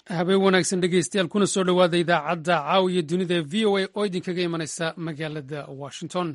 habeen wanaagsan dhegeystayaal kuna soo dhowaada idaacadda caawiya dunida ee v o a oo idinkaga imanaysa magaalada washington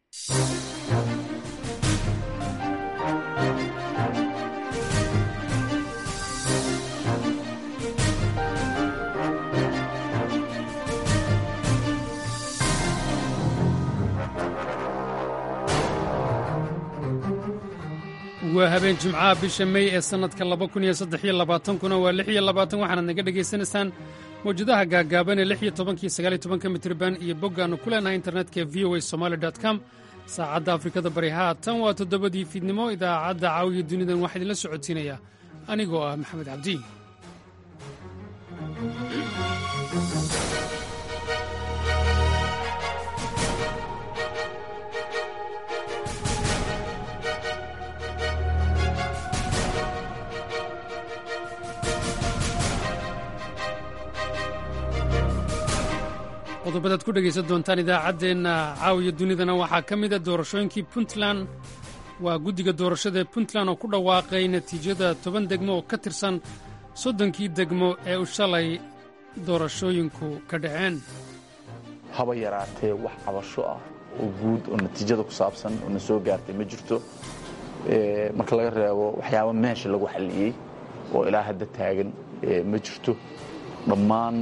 waa habeen jimcaha bisha mey ee sannadka kuna waa waxaanaad naga dhegaysanaysaan mawjadaha gaagaaban ee iyo mitriban iyo boggaannu ku leenahay internetka v o a somaali com saacadda afrikada bari haatan waa toddobadii fiidnimo idaacadda caawiya dunidan waxaa idinla socodsiinaya anigoo ah maxamed cabdi qodobadaad ku dhegaysan doontaan idaacaddeenna caawiya dunidana waxaa ka mida doorashooyinkii puntland waa guddiga doorashada ee puntland oo ku dhawaaqay natiijada toban degmo oo ka tirsan soddonkii degmo ee u shalay doorashooyinku ka dhaceen haba yaraatee wax cabasho ah oo guud oo natiijada ku saabsan oo na soo gaartay ma jirto marka laga reebo waxyaaba meesha lagu xalliyey oo ilaa hadda taagan ma jirto dhammaan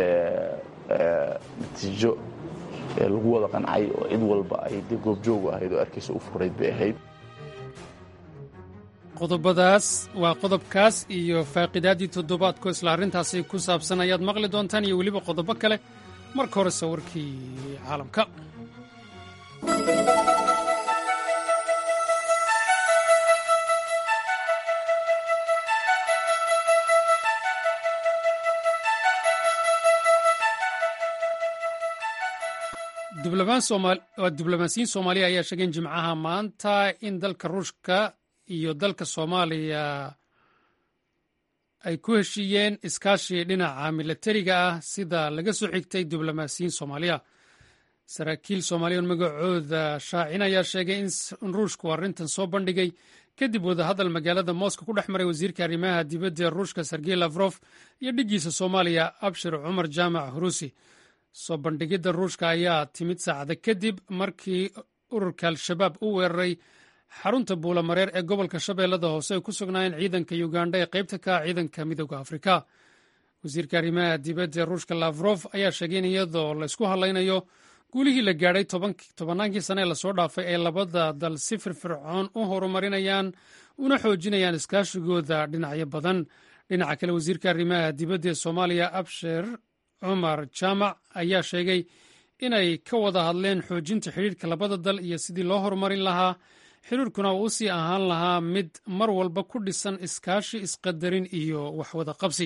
natiijo lagu wada qancay oo cid walba ay de goobjoogu ahayd oo arkaysa u furayd bay ahayd qodobadaas waa qodobkaas iyo faaqiidaaddii toddobaadko isla arrintaasi ku saabsan ayaad maqli doontaan iyo weliba qodobo kale marka hore sawirkii caalamka diblomaasiyiin soomaaliya ayaa sheegeen jimcaha maanta in dalka ruushka iyo dalka soomaaliya ay ku heshiiyeen iskaashi dhinaca milatariga ah sida laga soo xigtay diblomaasiyiin soomaaliya saraakiil soomaaliya magacooda shaacin ayaa sheegay in ruushku arrintan soo bandhigay kadib wadahadal magaalada moscow ku dhex maray wasiirka arrimaha dibadda ee ruushka sergey lafrof iyo dhiggiisa soomaaliya abshir cumar jaamac huruusi soo bandhigidda ruushka ayaa timid saacada kadib markii ururka al-shabaab u weeraray xarunta buulamareer ee gobolka shabeellada hoose ay ku sugnaayeen ciidanka ugandha ee qaybta ka ah ciidanka midooda afrika wasiirka arrimaha dibadda ee ruushka lafrof ayaa sheegay in iyadoo laysku hadlaynayo guulihii la gaadhay tobannaankii sane ee lasoo dhaafay ay labada dal si firfircoon u horumarinayaan una xoojinayaan iskaashigooda dhinacyo badan dhinaca kale wasiirka arrimaha dibadda ee soomaaliya abshir cumar jaamac ayaa sheegay inay ka wada hadleen xoojinta xidhiirka labada dal iyo sidii loo horumarin lahaa xiriirkuna uu usii ahaan lahaa mid mar walba ku dhisan iskaashi isqadarin iyo waxwada qabsi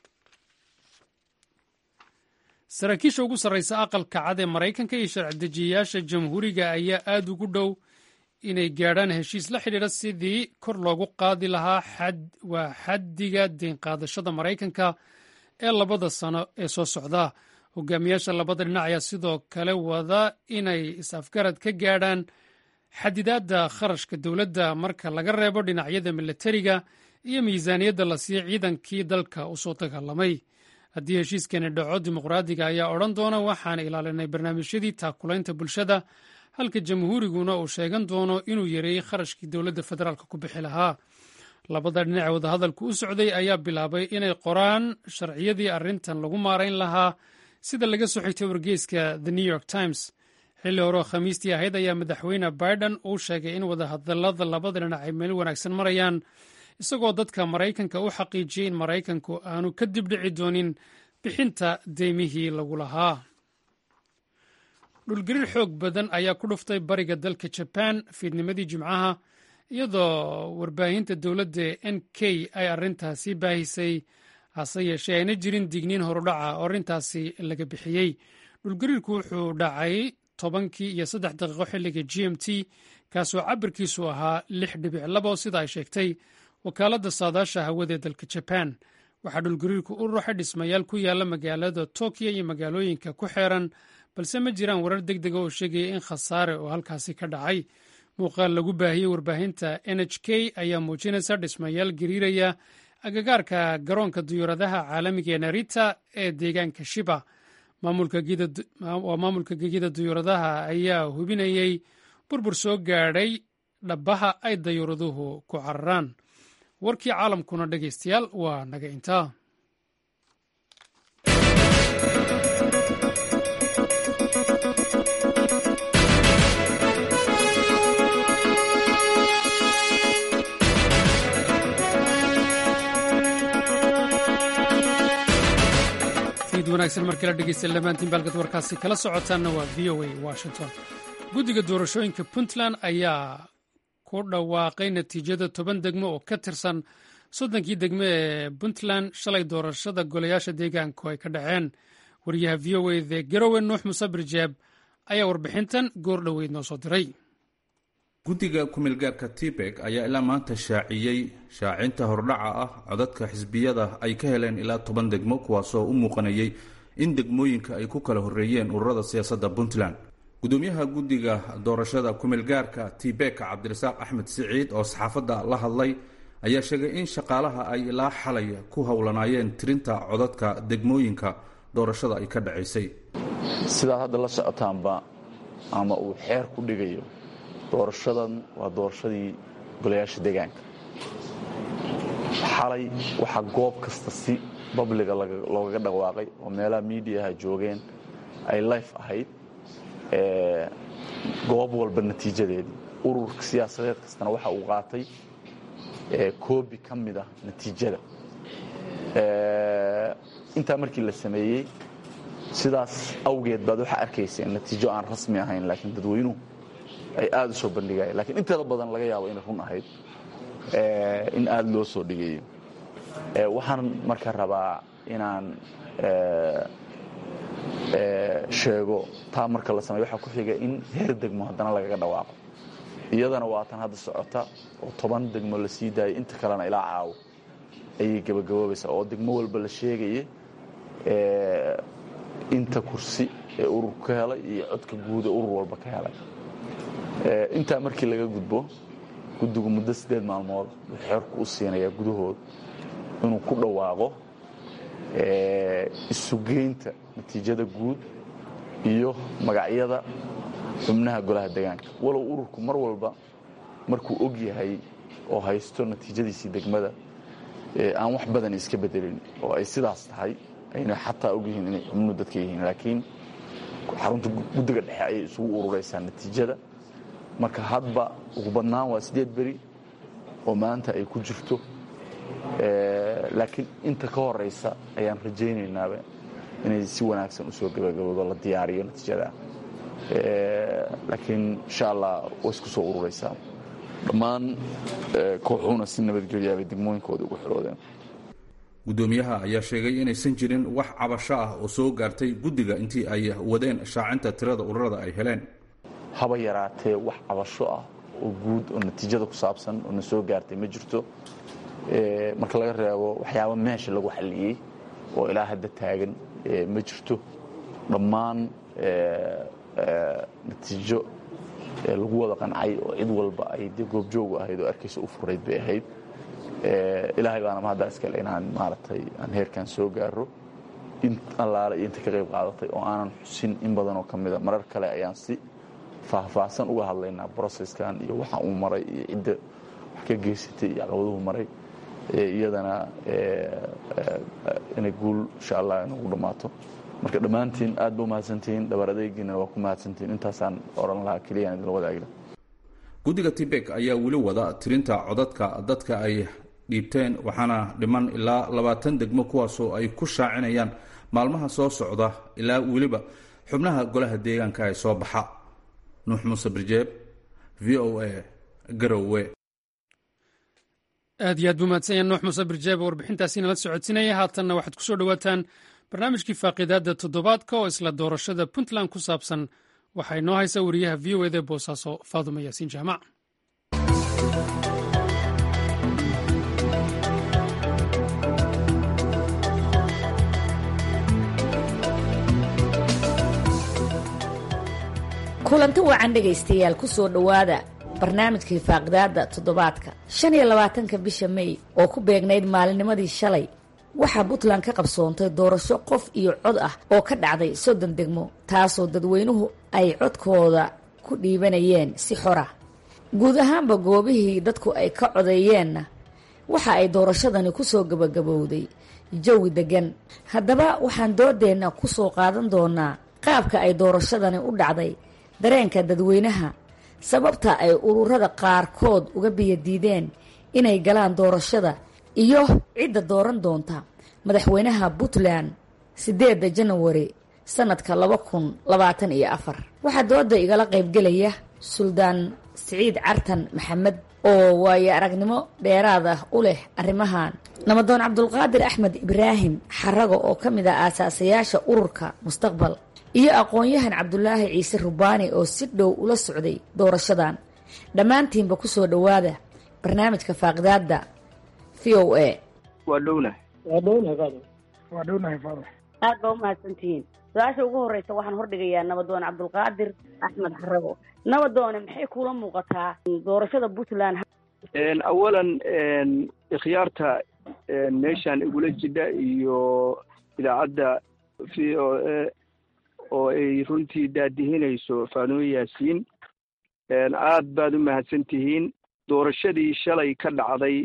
saraakiisha ugu sarraysa aqalka cad ee maraykanka iyo sharci dejiyayaasha jamhuuriga ayaa aad ugu dhow inay gaadhaan heshiis la xidhiidha sidii kor loogu qaadi lahaa waa xaddiga deynqaadashada maraykanka ee labada sano ee soo socda hogaamiyaasha labada dhinac ayaa sidoo kale wada inay is-afgarad ka gaadhaan xadidaadda kharashka dowladda marka laga reebo dhinacyada milatariga iyo miisaaniyadda la siiya ciidankii dalka u soo dagaalamay haddii heshiiskani dhaco dimuqraadiga ayaa odhan doona waxaan ilaalinay barnaamijyadii taakulaynta bulshada halka jamhuuriguna uu sheegan doono inuu yareeyey kharashkii dowladda federaalk ku bixi lahaa labada dhinac wadahadalku u socday ayaa bilaabay inay qoraan sharciyadii arrintan lagu maarayn lahaa sida laga soo xigtay wargeyska the new york times xilli horeo khamiistii ahayd ayaa madaxweyne biden uu sheegay in wadahadalada labada dhinac ay meel wanaagsan marayaan isagoo dadka maraykanka u xaqiijiyey in maraykanku aanu ka dibdhici doonin bixinta deymihii lagu lahaa dhulgariir xoog badan ayaa ku dhuftay bariga dalka jabaan fiidnimadii jimcaha iyadoo warbaahinta dowladda n k ay arrintaasi baahisay hase yeeshee ayna jirin digniin horudhaca oo arrintaasi laga bixiyey dhulgariirku wuxuu dhacay tobankii iyo saddex daqiiqo xilliga g m t kaasoo cabirkiisu ahaa lix dhibic labo sida ay sheegtay wakaaladda saadaasha hawada ee dalka jabaan waxaa dhulgariirku u ruuxay dhismayaal ku yaala magaalada tokyo iyo magaalooyinka ku xeeran balse ma jiraan warar deg dega oo sheegaya in khasaare oo halkaasi ka dhacay muuqaal lagu baahiyey warbaahinta n h k ayaa muujinaysa dhismayaal gariiraya agagaarka garoonka diyuuradaha caalamiga ee narita ee deegaanka shiba waa maamulka gegida diyuuradaha ayaa hubinayey burbur soo gaadhay dhabbaha ay dayuuraduhu ku cararaan warkii caalamkuna dhegaystayaal waa naga intaa wanaagsan markala dhegeysta dhammaantiin baalkad warkaasi kala socotaanna waa v o a washington guddiga doorashooyinka puntland ayaa ku dhawaaqay natiijada toban degmo oo ka tirsan soddonkii degmo ee puntland shalay doorashada golayaasha deegaanku ay ka dhaceen wariyaha v o a the garowe nuux musabir jeeb ayaa warbixintan goor dhoweyd noo soo diray guddiga kumeelgaarka tibek ayaa ilaa maanta shaaciyey shaacinta hordhaca ah codadka xisbiyada ay ka heleen ilaa toban degmo kuwaasoo u muuqanayay in degmooyinka ay ku kala horreeyeen ururada siyaasadda puntland gudoomiyaha guddiga doorashada kumeelgaarka tibek cabdirasaaq axmed siciid oo saxaafadda la hadlay ayaa sheegay in shaqaalaha ay ilaa xalay ku howlanaayeen tirinta codadka degmooyinka doorashada ay ka dhacaysay sidaad hadda la socotaanba ama uu xeer ku dhigayo doorashadan waa doorashadii golayaasha deegaanka xalay waxaa goob kasta si babliga loogaga dhawaaqay oo meelaha miidiyaha joogeen ay life ahayd goob walba natiijadeedii ururka siyaasadeed kastana waxa uu qaatay koobi ka mid ah natiijada intaa markii la sameeyey sidaas awgeed baad waxaa arkayseen natiijo aan rasmi ahayn laakiin dadweynuhu ay aada u soo bandhigayeen lakiin inteeda badan laga yaabo inay run ahayd in aada loo soo dhigayo waxaan marka rabaa inaan sheego taa marka la sameyo waxaa ku xiga in heer degmo haddana lagaga dhawaaqo iyadana waa tan hadda socota oo toban degmo la sii daayay inta kalena ilaa caawo ayay gabagaboobaysaa oo degmo walba la sheegaya inta kursi ee ururku ka helay iyo codka guud ee urur walba ka helay intaa markii laga gudbo guddigu muddo siddeed maalmood wuxuu xeerku u siinayaa gudahood inuu ku dhawaaqo isugeynta natiijada guud iyo magacyada xubnaha golaha degaanka walow ururku mar walba markuu og yahay oo haysto natiijadiisii degmada aan wax badan iska bedelin oo ay sidaas tahay ayna xataa og yihiin inay xubnuhu dadka yihiin laakiin xarunta guddiga dhexe ayay isugu ururaysaa natiijada marka hadba ugu badnaan waa siddeed beri oo maanta ay ku jirto laakiin inta ka horaysa ayaan rajaynaynaabe inay si wanaagsan usoo gabagaboodo la diyaariyo natiijada laakiin insha allah way isku soo ururaysaa dhammaan kooxuhuna si nabadgelyaabay degmooyinkooda ugu xiroodeen guddoomiyaha ayaa sheegay inaysan jirin wax cabasho ah oo soo gaartay guddiga intii ay wadeen shaacinta tirada ururada ay heleen haba yaraatee wax cabasho ah oo guud oo natiijada ku saabsan oo na soo gaartay ma jirto marka laga reebo waxyaaba meesha lagu xalliyey oo ilaa hadda taagan ma jirto dhammaan natiijo lagu wada qancay oo cid walba ay dee goobjoogu ahayd oo arkaysa u furayd bay ahayd ilaahay baana mahaddaa iskale inaan maaragtay aan heerkan soo gaaro in allaale iyo inta ka qayb qaadatay oo aanan xusin in badanoo ka mida marar kale ayaan si faahfaahsan uga hadlaynaa broceskan iyo waxa uu maray iyo cidda wax ka geysatay iyo caqabaduhu maray iyadana inay guul insha allah inagu dhammaato marka dhammaantiin aad ba umahadsantihiin dhabar adeegiinana waa ku mahadsantihiin intaasaan oran lahaa keliyaan idinla wadaagila guddiga tibek ayaa weli wada tirinta codadka dadka ay dhiibteen waxaana dhiman ilaa labaatan degmo kuwaasoo ay ku shaacinayaan maalmaha soo socda ilaa weliba xubnaha golaha deegaanka ee soo baxa nuux muuse birjeeb v o a garowe aad iyo aad buu mahadsan yahay nuux muuse birjeeb oo warbixintaasi nala socodsinaya haatanna waxaad ku soo dhowaataan barnaamijkii faaqiidaadda toddobaadka oo isla doorashada puntland ku saabsan waxaa inoo haysa wariyaha v o eda boosaaso faaduma yaasiin jaamac kulanti wacan dhegaystayaal ku soo dhowaada barnaamijkii faaqidaada toddobaadka shan iyo labaatanka bisha may oo ku beegnayd maalinnimadii shalay waxaa puntland ka qabsoontay doorasho qof iyo cod ah oo ka dhacday soddon degmo taasoo dadweynuhu ay codkooda ku dhiibanayeen si xora guud ahaanba goobihii dadku ay ka codeeyeenna waxa ay doorashadani ku soo gabagabowday jawi deggan haddaba waxaan doodeenna ku soo qaadan doonaa qaabka ay doorashadani u dhacday dareenka dadweynaha sababta ay ururada qaarkood uga biyadiideen inay galaan doorashada iyo cidda dooran doonta madaxweynaha puntland siddeedda janawari sannadka laba kun labaatan iyo afar waxaa dooda igala qaybgelaya suldaan siciid cartan maxamed oo waayo aragnimo dheeraad ah u leh arrimahan namadoon cabdulqaadir axmed ibraahim xarago oo ka mid ah aasaasayaasha ururka mustaqbal iyo aqoon-yahan cabdulaahi ciise rubaani oo si dhow ula socday doorashadan dhammaantiinba ku soo dhowaada barnaamijka faaqidaadda v o a waa dhowna waa dhownahay faado waa dhownahay faado aad baa umahadsantihiin su-aasha ugu horreysa waxaan hordhigayaa nabadoon cabdulqaadir axmed xarago nabadoone maxay kuula muuqataa doorashada puntland awalan ikhyaarta meeshaan igula jidha iyo idaacadda v o a oo ay runtii daadihinayso faanimo yaasiin aad baad u mahadsan tihiin doorashadii shalay ka dhacday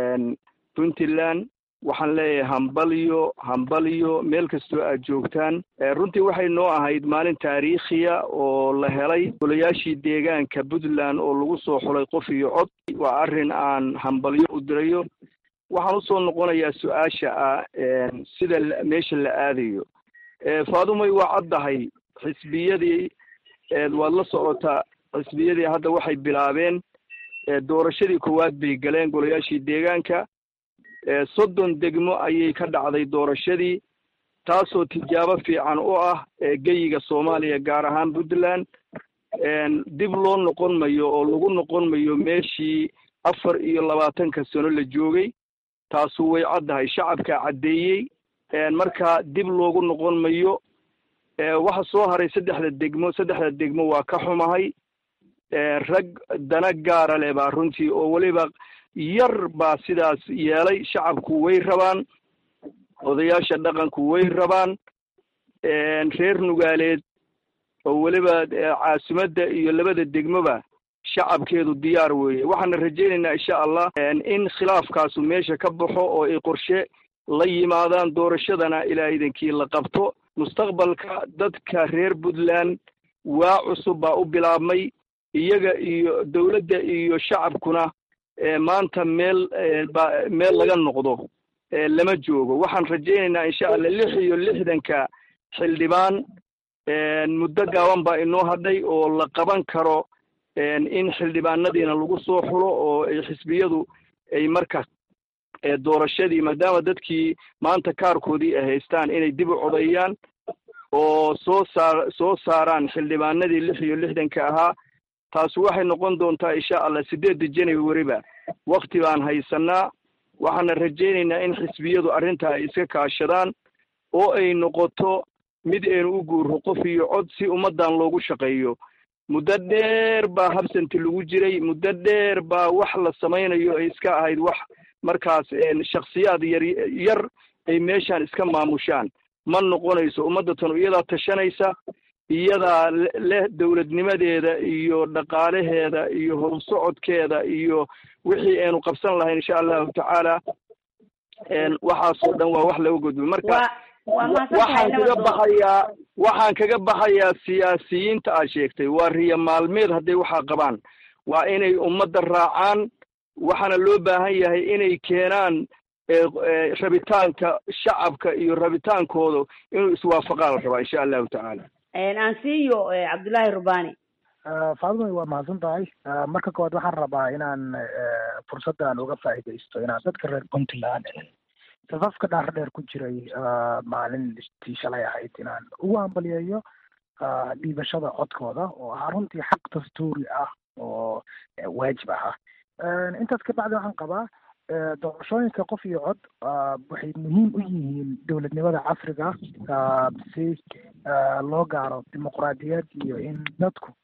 puntland waxaan leeyahay hambalyo hambalyo meel kastoo aad joogtaan runtii waxay noo ahayd maalin taariikhiya oo la helay golayaashii deegaanka puntland oo lagu soo xulay qof iyo cod waa arrin aan hambalyo u dirayo waxaan usoo noqonayaa su-aasha ah sida meesha la aadayo faadumay waa caddahay xisbiyadii waad la socotaa xisbiyadii hadda waxay bilaabeen doorashadii koowaad bay galeen golayaashii deegaanka soddon degmo ayay ka dhacday doorashadii taasoo tijaabo fiican u ah geyiga soomaaliya gaar ahaan puntland dib loo noqon mayo oo lagu noqon mayo meeshii afar iyo labaatanka sano la joogay taasu way caddahay shacabkaa caddeeyey marka dib loogu noqon mayo waxa soo haray saddexda degmo saddexda degmo waa ka xumahay rag dana gaara leh baa runtii oo weliba yar baa sidaas yeelay shacabku way rabaan odayaasha dhaqanku way rabaan reer nugaaleed oo weliba caasimadda iyo labada degmoba shacabkeedu diyaar weeye waxaana rajaynaynaa insha allah in khilaafkaasu meesha ka baxo oo ay qorshe la yimaadaan doorashadana ilaa idankii la qabto mustaqbalka dadka reer puntland waa cusub baa u bilaabmay iyaga iyo dowladda iyo shacabkuna maanta meel ba meel laga noqdo lama joogo waxaan rajaynaynaa insha allah lix iyo lixdanka xildhibaan muddo gaaban baa inoo hadhay oo la qaban karo in xildhibaanadiina lagu soo xulo oo ay xisbiyadu ay marka doorashadii maadaama dadkii maanta kaarkoodii ay haystaan inay dib u codeeyaan oo soo saar soo saaraan xildhibaanadii lix iyo lixdanka ahaa taasi waxay noqon doontaa insha allah siddeedda januariba wakti baan haysanaa waxaana rajaynaynaa in xisbiyadu arrintaa ay iska kaashadaan oo ay noqoto mid aynu u guurro qof iyo cod si ummaddan loogu shaqeeyo muddo dheer baa habsanti lagu jiray muddo dheer baa wax la samaynayo ay iska ahayd wax markaas shaksiyaad yar yar ay meeshaan iska maamushaan ma noqonayso ummadda tanu iyadaa tashanaysa iyadaa leh dowladnimadeeda iyo dhaqaalaheeda iyo horusocodkeeda iyo wixii aynu qabsan lahayn insha allahu tacaala waxaasoo dhan waa wax laga gudbo marka waxaan kaga baxayaa waxaan kaga baxayaa siyaasiyiinta aad sheegtay waa riya maalmeed hadday waxaa qabaan waa inay ummadda raacaan waxaana loo baahan yahay inay keenaan rabitaanka shacabka iyo rabitaankooda inuu iswaafaqaa la rabaa insha allahu tacaala aan siiyo cabdullaahi rubani faadumay waa mahadsan tahay marka koowaad waxaan rabaa inaan fursaddan uga faa'iidaysto inaan dadka reer puntland safafka dhaar dheer ku jiray maalintii shalay ahayd inaan ugu hambaliyeeyo dhiibashada codkooda oo ah runtii xaq dastuuri ah oo waajib ahaa intaas ka bacdi waxaan qabaa doorashooyinka qof iyo cod waxay muhiim u yihiin dowladnimada casriga si loo gaaro dimuqraadiyad iyo in dadku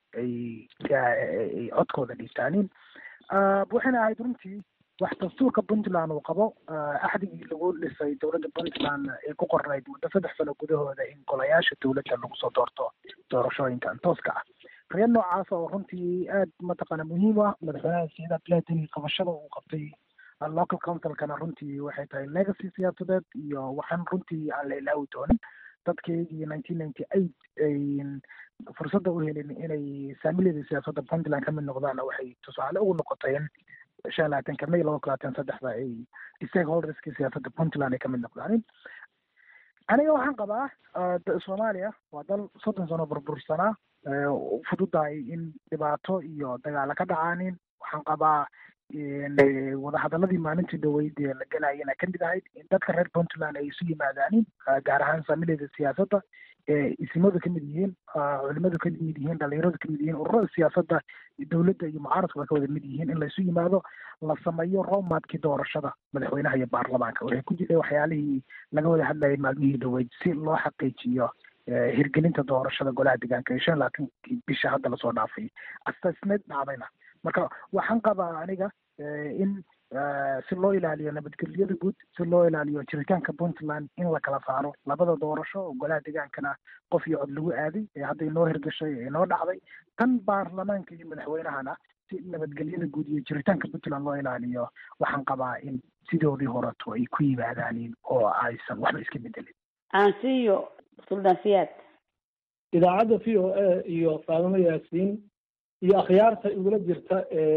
ay ay codkooda dhiibtaanin waxayna ahayd runtii wax dastuurka puntland uu qabo axdigii lagu dhisay dowladda puntland ee ku qornayd muddo saddex sano gudahooda in golayaasha dowladda lagu soo doorto doorashooyinkan tooska ah reer noocaas oo runtii aad mataqaana muhiim ah madaxweynaha siyada bladeni qabashada uu qabtay local councilkana runtii waxay tahay legacy siyaasadeed iyo waxaan runtii aan la ilaawi doonin dadkeygii nineteen ninety eight ay fursadda u helin inay saamiliyada siyaasadda puntland ka mid noqdaanna waxay tusaale ugu noqotay in shan labaatanka may laba kun labaatan saddexda ay stakeholderska siyaasadda puntland ay ka mid noqdaanin aniga waxaan qabaa soomaaliya waa dal soddon sano burbursanaa fududahay in dhibaato iyo dagaalo ka dhacaanin waxaan qabaa wadahadaladii maalintii dhaweyd ee la gelayana ka mid ahayd in dadka reer puntland ay isu yimaadaanin gaar ahaan saamileyda siyaasadda ee isimadu kamid yihiin culimadu kamid yihiin dhalinyaradu kamid yihiin ururada siyaasadda dowladda iyo mucaaradkuba ka wada mid yihiin in laysu yimaado la sameeyo roadmapkii doorashada madaxweynaha iyo baarlamaanka waxay ku jireen waxyaalihii laga wada hadlayay maalmihii dhaweyd si loo xaqiijiyo hirgelinta doorashada golaha deegaanka ee shan labaatankii bisha hadda lasoo dhaafay astasneed dhacdayna marka waxaan qabaa aniga in si loo ilaaliyo nabadgelyada guud si loo ilaaliyo jiritaanka puntland in la kala saaro labada doorasho oo golaha deegaankana qof iyo cod lagu aaday ee hadda inoo hirgashay ee inoo dhacday tan baarlamaanka iyo madaxweynahana si nabadgelyada guud iyo jiritaanka puntland loo ilaaliyo waxaan qabaa in sidoodii horeto ay ku yimaadaanin oo aysan waxba iska bedelin aansiyo suldaan siyaad idaacadda v o a iyo faadimo yaasiin iyo akhyaarta igula jirta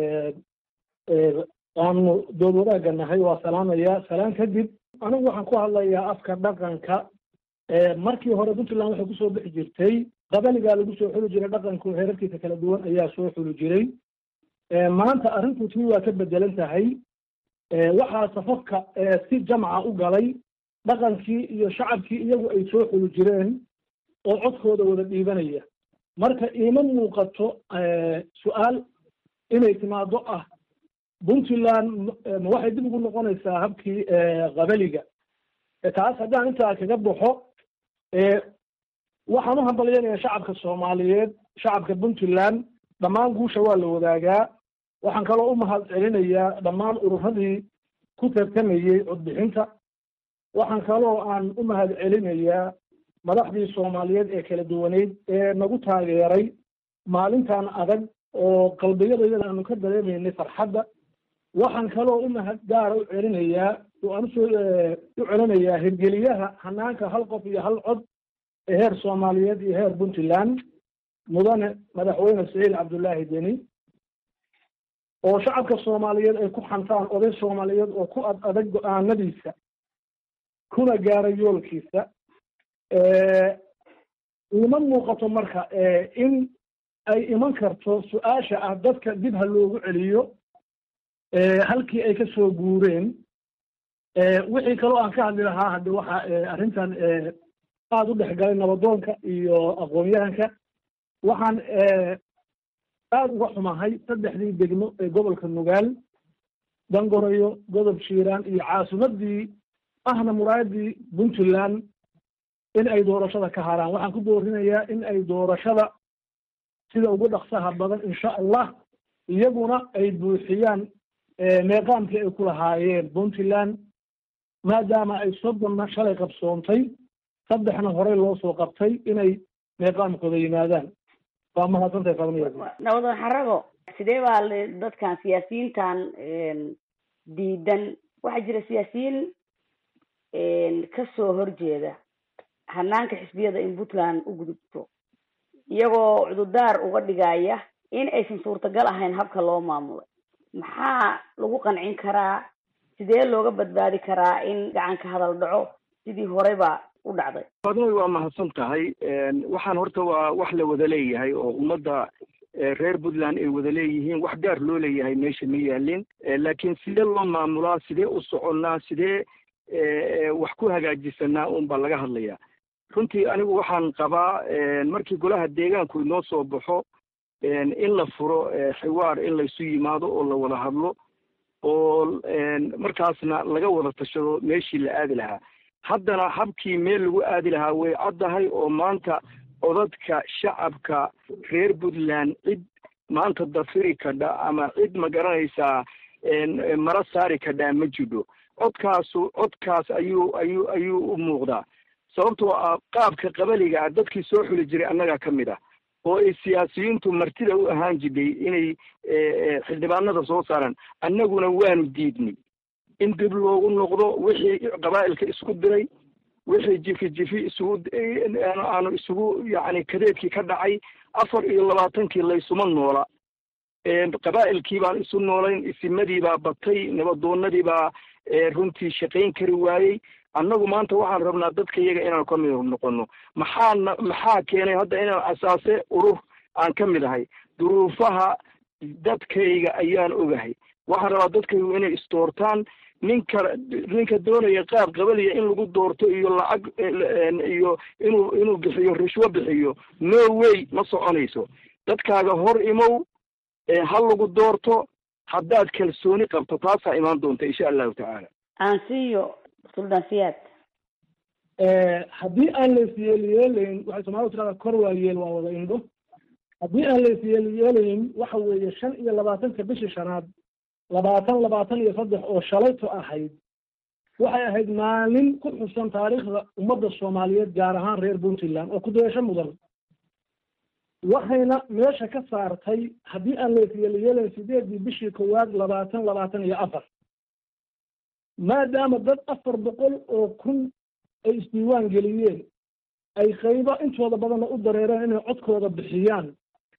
aanu dood wadaagga nahay waa salaamaya salaan kadib anigu waxaan ku hadlayaa afka dhaqanka markii hore puntland waxay kusoo bixi jirtay qabaligaa lagu soo xuli jiray dhaqanku heerarkiisa kala duwan ayaa soo xuli jiray maanta arrintu tii waa ka bedelan tahay waxaa safafka si jamca u galay dhaqankii iyo shacabkii iyagu ay soo xuli jireen oo codkooda wada dhiibanaya marka iima muuqato su-aal inay timaado ah puntland ma waxay dib ugu noqonaysaa habkii qabaliga taas haddaan intaa kaga baxo waxaan u hambalyanayaa shacabka soomaaliyeed shacabka puntland dhammaan guusha waa la wadaagaa waxaan kaloo u mahad celinayaa dhammaan ururadii ku tartamayey codbixinta waxaan kaloo aan u mahad celinayaa madaxdii soomaaliyeed ee kala duwaneyd ee nagu taageeray maalintan adag oo qalbiyadayada aanu ka dareemaynay farxadda waxaan kaloo u mahad gaara u celinayaa aan usoo u celinayaa hirgeliyaha hanaanka hal qof iyo hal cod ee heer soomaaliyeed iyo heer puntland mudane madaxweyne saciid cabdullaahi deni oo shacabka soomaaliyeed ay ku xantaan oday soomaaliyeed oo ku ad adag go-aanadiisa kuna gaara yoolkiisa ima muuqato marka in ay iman karto su-aasha ah dadka dib ha loogu celiyo halkii ay ka soo guureen wixii kaloo aan ka hadli lahaa hadde waxa arrintan aada u dhexgalay nabadoonka iyo aqoon-yahanka waxaan aada uga xumahay saddexdii degmo ee gobolka nugaal dangorayo godob shiiraan iyo caasimadii ahna muraayadii puntland in ay doorashada ka haraan waxaan ku boorinayaa in ay doorashada sida ugu dhaqsaha badan insha allah iyaguna ay buuxiyaan meeqaamkii ay ku lahaayeen puntland maadaama ay soddonna shalay qabsoontay saddexna horey loo soo qabtay inay meeqaamkooda yimaadaan waa mahadsantahay fadmiya nabadoon xarago sidee baa dadkan siyaasiyiintan diidan waxaa jira siyaasiyiin kasoo horjeeda hanaanka xisbiyada in puntland u gudubto iyagoo cududaar uga dhigaya in aysan suurtagal ahayn habka loo maamulay maxaa lagu qancin karaa sidee looga badbaadi karaa in gacanka hadal dhaco sidii horeyba u dhacday fadmoy waa mahadsan tahay waxaan horta waa wax la wada leeyahay oo ummadda reer puntland ay wada leeyihiin wax gaar loo leeyahay meesha ma yaalin laakiin sidee loo maamulaa sidee u soconnaa sidee wax ku hagaajisanaa un baa laga hadlayaa runtii anigu waxaan qabaa markii golaha deegaanku inoo soo baxo in la furo xiwaar in laysu yimaado oo la wada hadlo oo markaasna laga wada tashado meeshii la aadi lahaa haddana habkii meel lagu aadi lahaa way caddahay oo maanta codadka shacabka reer puntland cid maanta dafiri kadha ama cid ma garanaysaa mara saari kadhaa ma jidho codkaasu codkaas ayuu ayuu ayuu u muuqdaa sababtoo ah qaabka qabaliga ah dadkii soo xuli jiray annagaa ka mid ah oo ay siyaasiyiintu martida u ahaan jidhay inay xildhibaanada soo saaraan annaguna waanu diidnay in dib loogu noqdo wixii qabaa'ilka isku diray wixii jifi jifi isugu aanu isugu yacni kadeedkii ka dhacay afar iyo labaatankii laysuma noola qabaa'ilkii baan isu noolayn isimadii baa batay nabadoonadii baa runtii shaqayn kari waayey annagu maanta waxaan rabnaa dadka iyaga inaanu ka mid noqono maxaana maxaa keenay hadda inaan asaase urur aan ka mid ahay duruufaha dadkayga ayaan ogahay waxaan rabaa dadkaygu inay isdoortaan ninka ninka doonaya qaab qabaliya in lagu doorto iyo lacag iyo inuu inuu bixiyo rishwo bixiyo no way ma soconayso dadkaaga hor imow ha lagu doorto haddaad kalsooni qabto taasaa imaan doonta insha allahu tacaala aansiyo suldaan siyaad haddii aan lays yeelyeelayn waxay soomaalida tirahdaa kor waa yeel waa wada indho haddii aan lays yeelyeelayn waxa weeye shan iyo labaatanka bishii shanaad labaatan labaatan iyo saddex oo shalayto ahayd waxay ahayd maalin ku xusan taariikhda ummadda soomaaliyeed gaar ahaan reer puntland oo ku-dayasho mudan waxayna meesha ka saartay haddii aan lays yeelyeelayn sideedii bishii koowaad labaatan labaatan iyo afar maadaama dad afar boqol oo kun ay isdiiwaan geliyeen ay qaybo intooda badanna u dareereen inay codkooda bixiyaan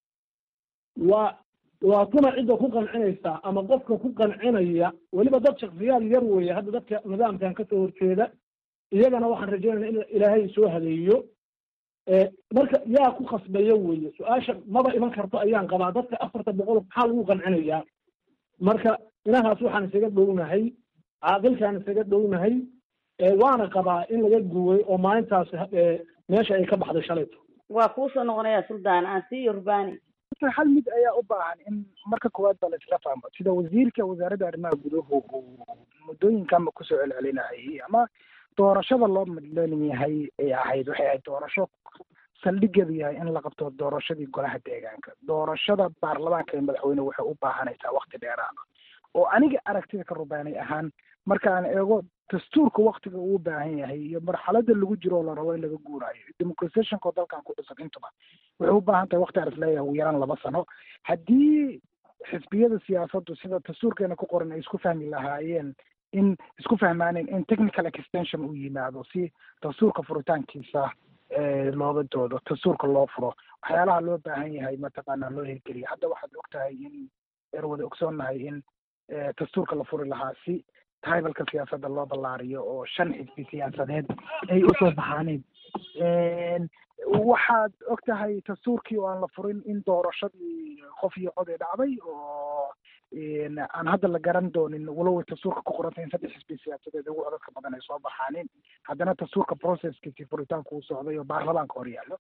waa waa kuna cidda ku qancinaysaa ama qofka ku qancinaya weliba dad shaksiyaad yar weeye hadda dadka nidaamkan kasoo horjeeda iyagana waxaan rajeynaya in ilaahay soo hadeeyo marka yaa ku khasbaya weeye su-aasha maba iman karto ayaan qabaa dadka afarta boqol maxaa lagu qancinayaa marka inahaas waxaan isaga dhownahay caaqilkaan isaga dhownahay waana qabaa in laga guway oo maalintaas meesha ay ka baxday shalayto waa kuusoo noqonaya suldaan aansiyo rubani hal mid ayaa u baahan in marka koowaad ba la isla fahmo sida wasiirka wasaaradda arrimaha guduhu uu muddooyinkanba kusoo celcelinayay ama doorashada loo madlan yahay ay ahayd waxay ahayd doorasho saldhigeedu yahay in la qabto doorashadii golaha deegaanka doorashada baarlamaanka ee madaxweyne waxay u baahanaysaa wakti dheeraada oo aniga aragtida ka rubaanay ahaan markaan eego dastuurka waktiga uu baahan yahay iyo marxalada lagu jiro oo la rabo in laga guuraayo democratizationka oo dalkan ku dhisan intuba waxay u baahan tahay wakti aris leeyahay ugu yaraan laba sano haddii xisbiyada siyaasaddu sida dastuurkeena ku qoran ay isku fahmi lahaayeen in isku fahmaaneen in technical extension uu yimaado si dastuurka furitaankiisa looga doodo dastuurka loo furo waxyaalaha loo baahan yahay mataqaanaa loo hirgeliya hadda waxaad og tahay in er wada ogsoonnahay in dastuurka la furi lahaa si taibalka siyaasadda loo ballaariyo oo shan xisbi siyaasadeed ay usoo baxaaneen waxaad og tahay dastuurkii oo aan la furin in doorashadii qof iyo cod ay dhacday oo aan hadda la garan doonin walow dastuurka ku qorantay in saddex xisbi siyaasadeed ugu codadka badan ay soo baxaaneen haddana dastuurka processkiisii furitaanku uu socday oo baarlamaanka hor yaallo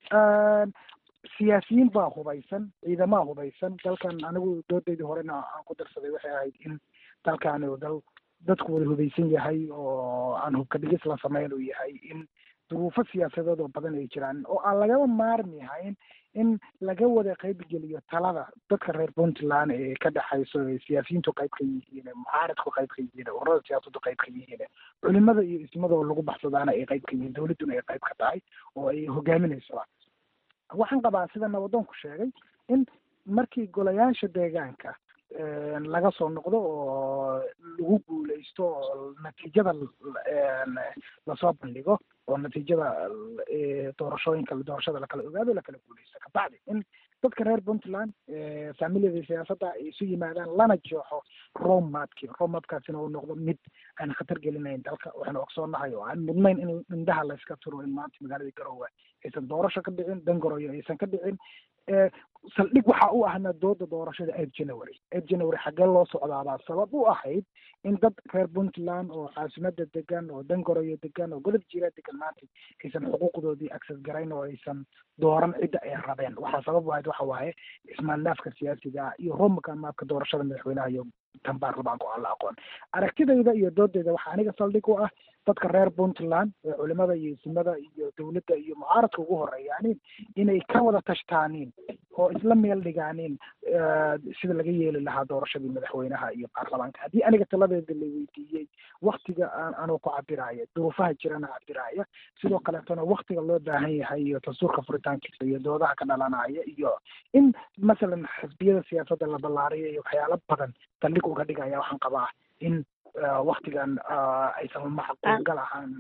siyaasiyiin baa hubaysan ciidamaa hubaysan dalkan anigu doodaydii horena aan ku darsaday waxay ahayd in dalkaani uu dal dadku wada hubaysan yahay oo aan hubka dhigis la sameyn uu yahay in duruufo siyaasadeed oo badan ay jiraan oo aan lagaba maarmi hayn in laga wada qaybgeliyo talada dadka reer puntland ee ka dhexayso ee siyaasiyiintu qayb ka yihiin mucaaradku qayb ka yihiin ururada siyaasaddu qayb ka yihiin culimada iyo ismada oo lagu baxsadaana ay qayb ka yihiin dowladduna ay qayb ka tahay oo ay hogaaminayso waxaan qabaa sida nabadoonku sheegay in markii golayaasha deegaanka laga soo noqdo oo lagu guuleysto oo natiijada lasoo bandhigo oo natiijada doorashooyinka doorashada lakala ogaado lakala guuleysto kabacdi in dadka reer puntland faamiliyada siyaasadda ay isu yimaadaan lana jeexo romapki romapkaasina uu noqdo mid aan khatar gelinayn dalka waxaanu ogsoonahay oo aan mudnayn in indhaha layska turo in maanta magaalada garowe aysan doorasho ka dhicin dangoroyo aysan ka dhicin saldhig waxa u ahna dooda doorashada eight january eight january xaggee loo socdaabaa sabab u ahayd in dad reer puntland oo caasimada degan oo dangoroyo degan oo godob jiira degan maanta aysan xuquuqdoodii access garayn oo aysan dooran cidda ay rabeen waxaa sabab u ahayd waxa waaye ismaandaafka siyaasiga iyo romka maabka doorashada madaxweynaha iyo tan baarlamaanku aan la aqoon aragtidayda iyo doodayda waxaa aniga saldhig u ah dadka reer puntland ee culimada iyo isimada iyo dowladda iyo mucaaradka ugu horeeyaanin inay ka wada tashtaanin oo isla meel dhigaanin sida laga yeeli lahaa doorashadii madaxweynaha iyo baarlamaanka haddii aniga taladeeda la weydiiyey waktiga aan anuu ku cabiraya duruufaha jirana cabiraya sidoo kaleetona waktiga loo baahan yahay iyo dastuurka furitaankiisa iyo doodaha ka dhalanaya iyo in masalan xisbiyada siyaasadda la ballaariyo iyo waxyaalo badan saldhig uga dhigaya waxaan qabaa in waktigan aysan macquulgal ahaan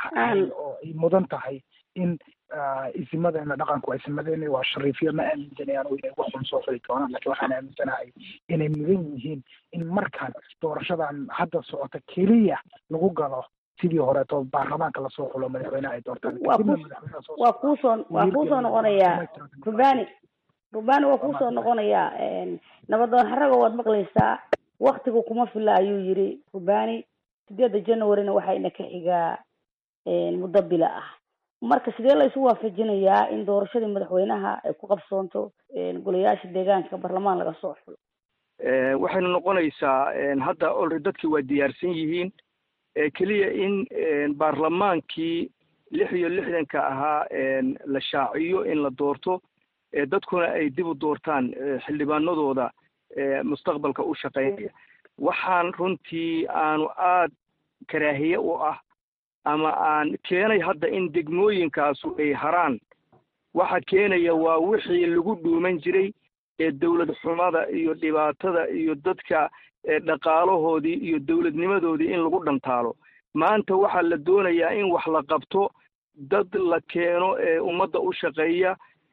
oo ay mudan tahay in isimadeena dhaqanku isimadeena waa shariifyo ma aaminsanayaan oo inay wax xun soo xuli doonaan laakiin waxaan aaminsanahay inay mudan yihiin in markaan doorashadan hadda socota keliya lagu galo sidii horeeto baarlamaanka lasoo xulo madaxweyneha ay doortaan waa kuusoo waa kuusoo noqonayaa rubani rubani waa kuusoo noqonayaa nabadoon xaraga waad maqlaysaa waktigu kuma fila ayuu yiri rubani sideedda januaryna waxayna ka xigaa muddo bila ah marka sidee la isu waafajinayaa in doorashadii madaxweynaha ay ku qabsoonto golayaasha deegaanka baarlamaan laga soo xulo waxayna noqonaysaa hadda olre dadki waa diyaarsan yihiin keliya in baarlamaankii lix iyo lixdanka ahaa la shaaciyo in la doorto dadkuna ay dib u doortaan xildhibaanadooda mustaqbalka u shaqeynaya waxaan runtii aanu aad karaahiye u ah ama aan keenay hadda in degmooyinkaasu ay haraan waxa keenaya waa wixii lagu dhuuman jiray ee dawlad xumada iyo dhibaatada iyo dadka dhaqaalahoodii iyo dawladnimadoodii in lagu dhantaalo maanta waxaa la doonayaa in wax la qabto dad la keeno ee ummadda u shaqeeya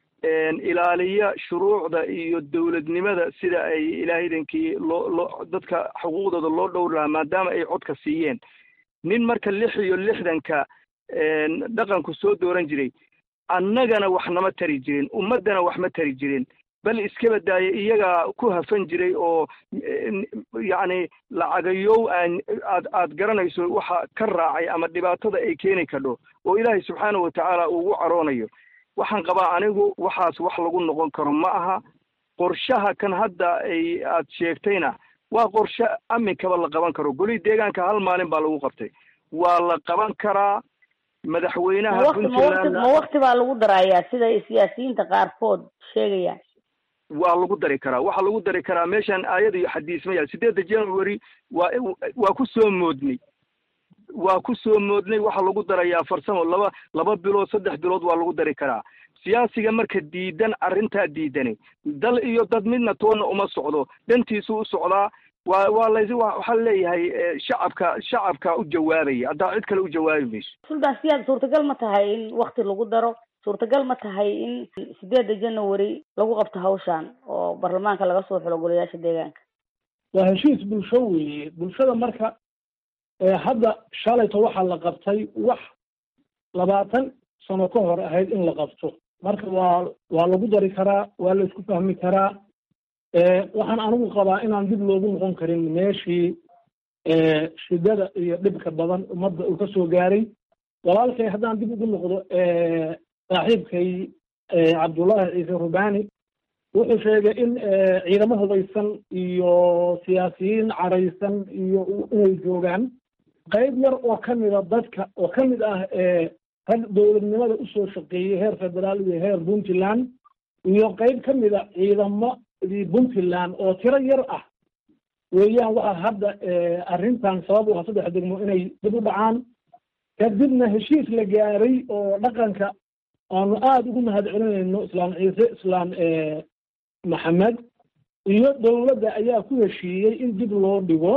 ilaaliya shuruucda iyo dawladnimada sida ay ilaahaydankii loo loo dadka xuquuqdooda loo dhowr lahaa maadaama ay codka siiyeen nin marka lix iyo lixdanka dhaqanku soo dooran jiray annagana wax nama tari jirin ummaddana wax ma tari jirin bal iskaba daaya iyagaa ku hafan jiray oo yacni lacagayow aan aad aad garanayso waxa ka raacay ama dhibaatada ay keeni kadho oo ilaahay subxaana watacaala ugu caroonayo waxaan qabaa anigu waxaas wax lagu noqon karo ma aha qorshaha kan hadda ay aad sheegtayna waa qorshe amikaba la qaban karo golihii deegaanka hal maalin baa lagu qabtay waa la qaban karaa madaxweynaha puntland ma wakti baa lagu darayaa sida siyaasiyiinta qaarkood sheegayaan waa lagu dari karaa waxaa lagu dari karaa meeshan aayad iyo xadiis ma yaal sideedda january waa waa ku soo moodnay waa ku soo moodnay waxaa lagu darayaa farsamo laba laba bilood saddex bilood waa lagu dari karaa siyaasiga marka diidan arrintaa diidanay dal iyo dad midna toonna uma socdo dhantiisu u socdaa waa waa lays waxaa leeyahay shacabka shacabka u jawaabaya haddaa cid kale u jawaabi mayso sultan siyaad suurtagal ma tahay in wakti lagu daro suurtagal ma tahay in sideedda january lagu qabto hawshan oo baarlamaanka laga soo xulo golayaasha deegaanka waa heshiis bulsho weeye bulshada marka hadda shalayto waxaa la qabtay wax labaatan sano ka hor ahayd in la qabto marka waa waa lagu dari karaa waa la isku fahmi karaa waxaan anigu qabaa inaan dib loogu noqon karin meeshii shidada iyo dhibka badan ummadda uu ka soo gaaray walaalkay haddaan dib ugu noqdo saaxiibkay cabdullaahi ciise rubani wuxuu sheegay in ciidamo hubaysan iyo siyaasiyiin caraysan iyo inay joogaan qayb yar oo ka mida dadka oo ka mid ah rag dowladnimada usoo shaqeeyey heer federaal iyo heer puntland iyo qayb ka mida ciidamadii puntland oo tiro yar ah weeyaan waxaa hadda arrintan sabab u ah saddex degmo inay dib u dhacaan kadibna heshiis la gaaray oo dhaqanka aanu aada ugu mahad celinayno islaam ciise islaam maxamed iyo dowladda ayaa ku heshiiyey in dib loo dhigo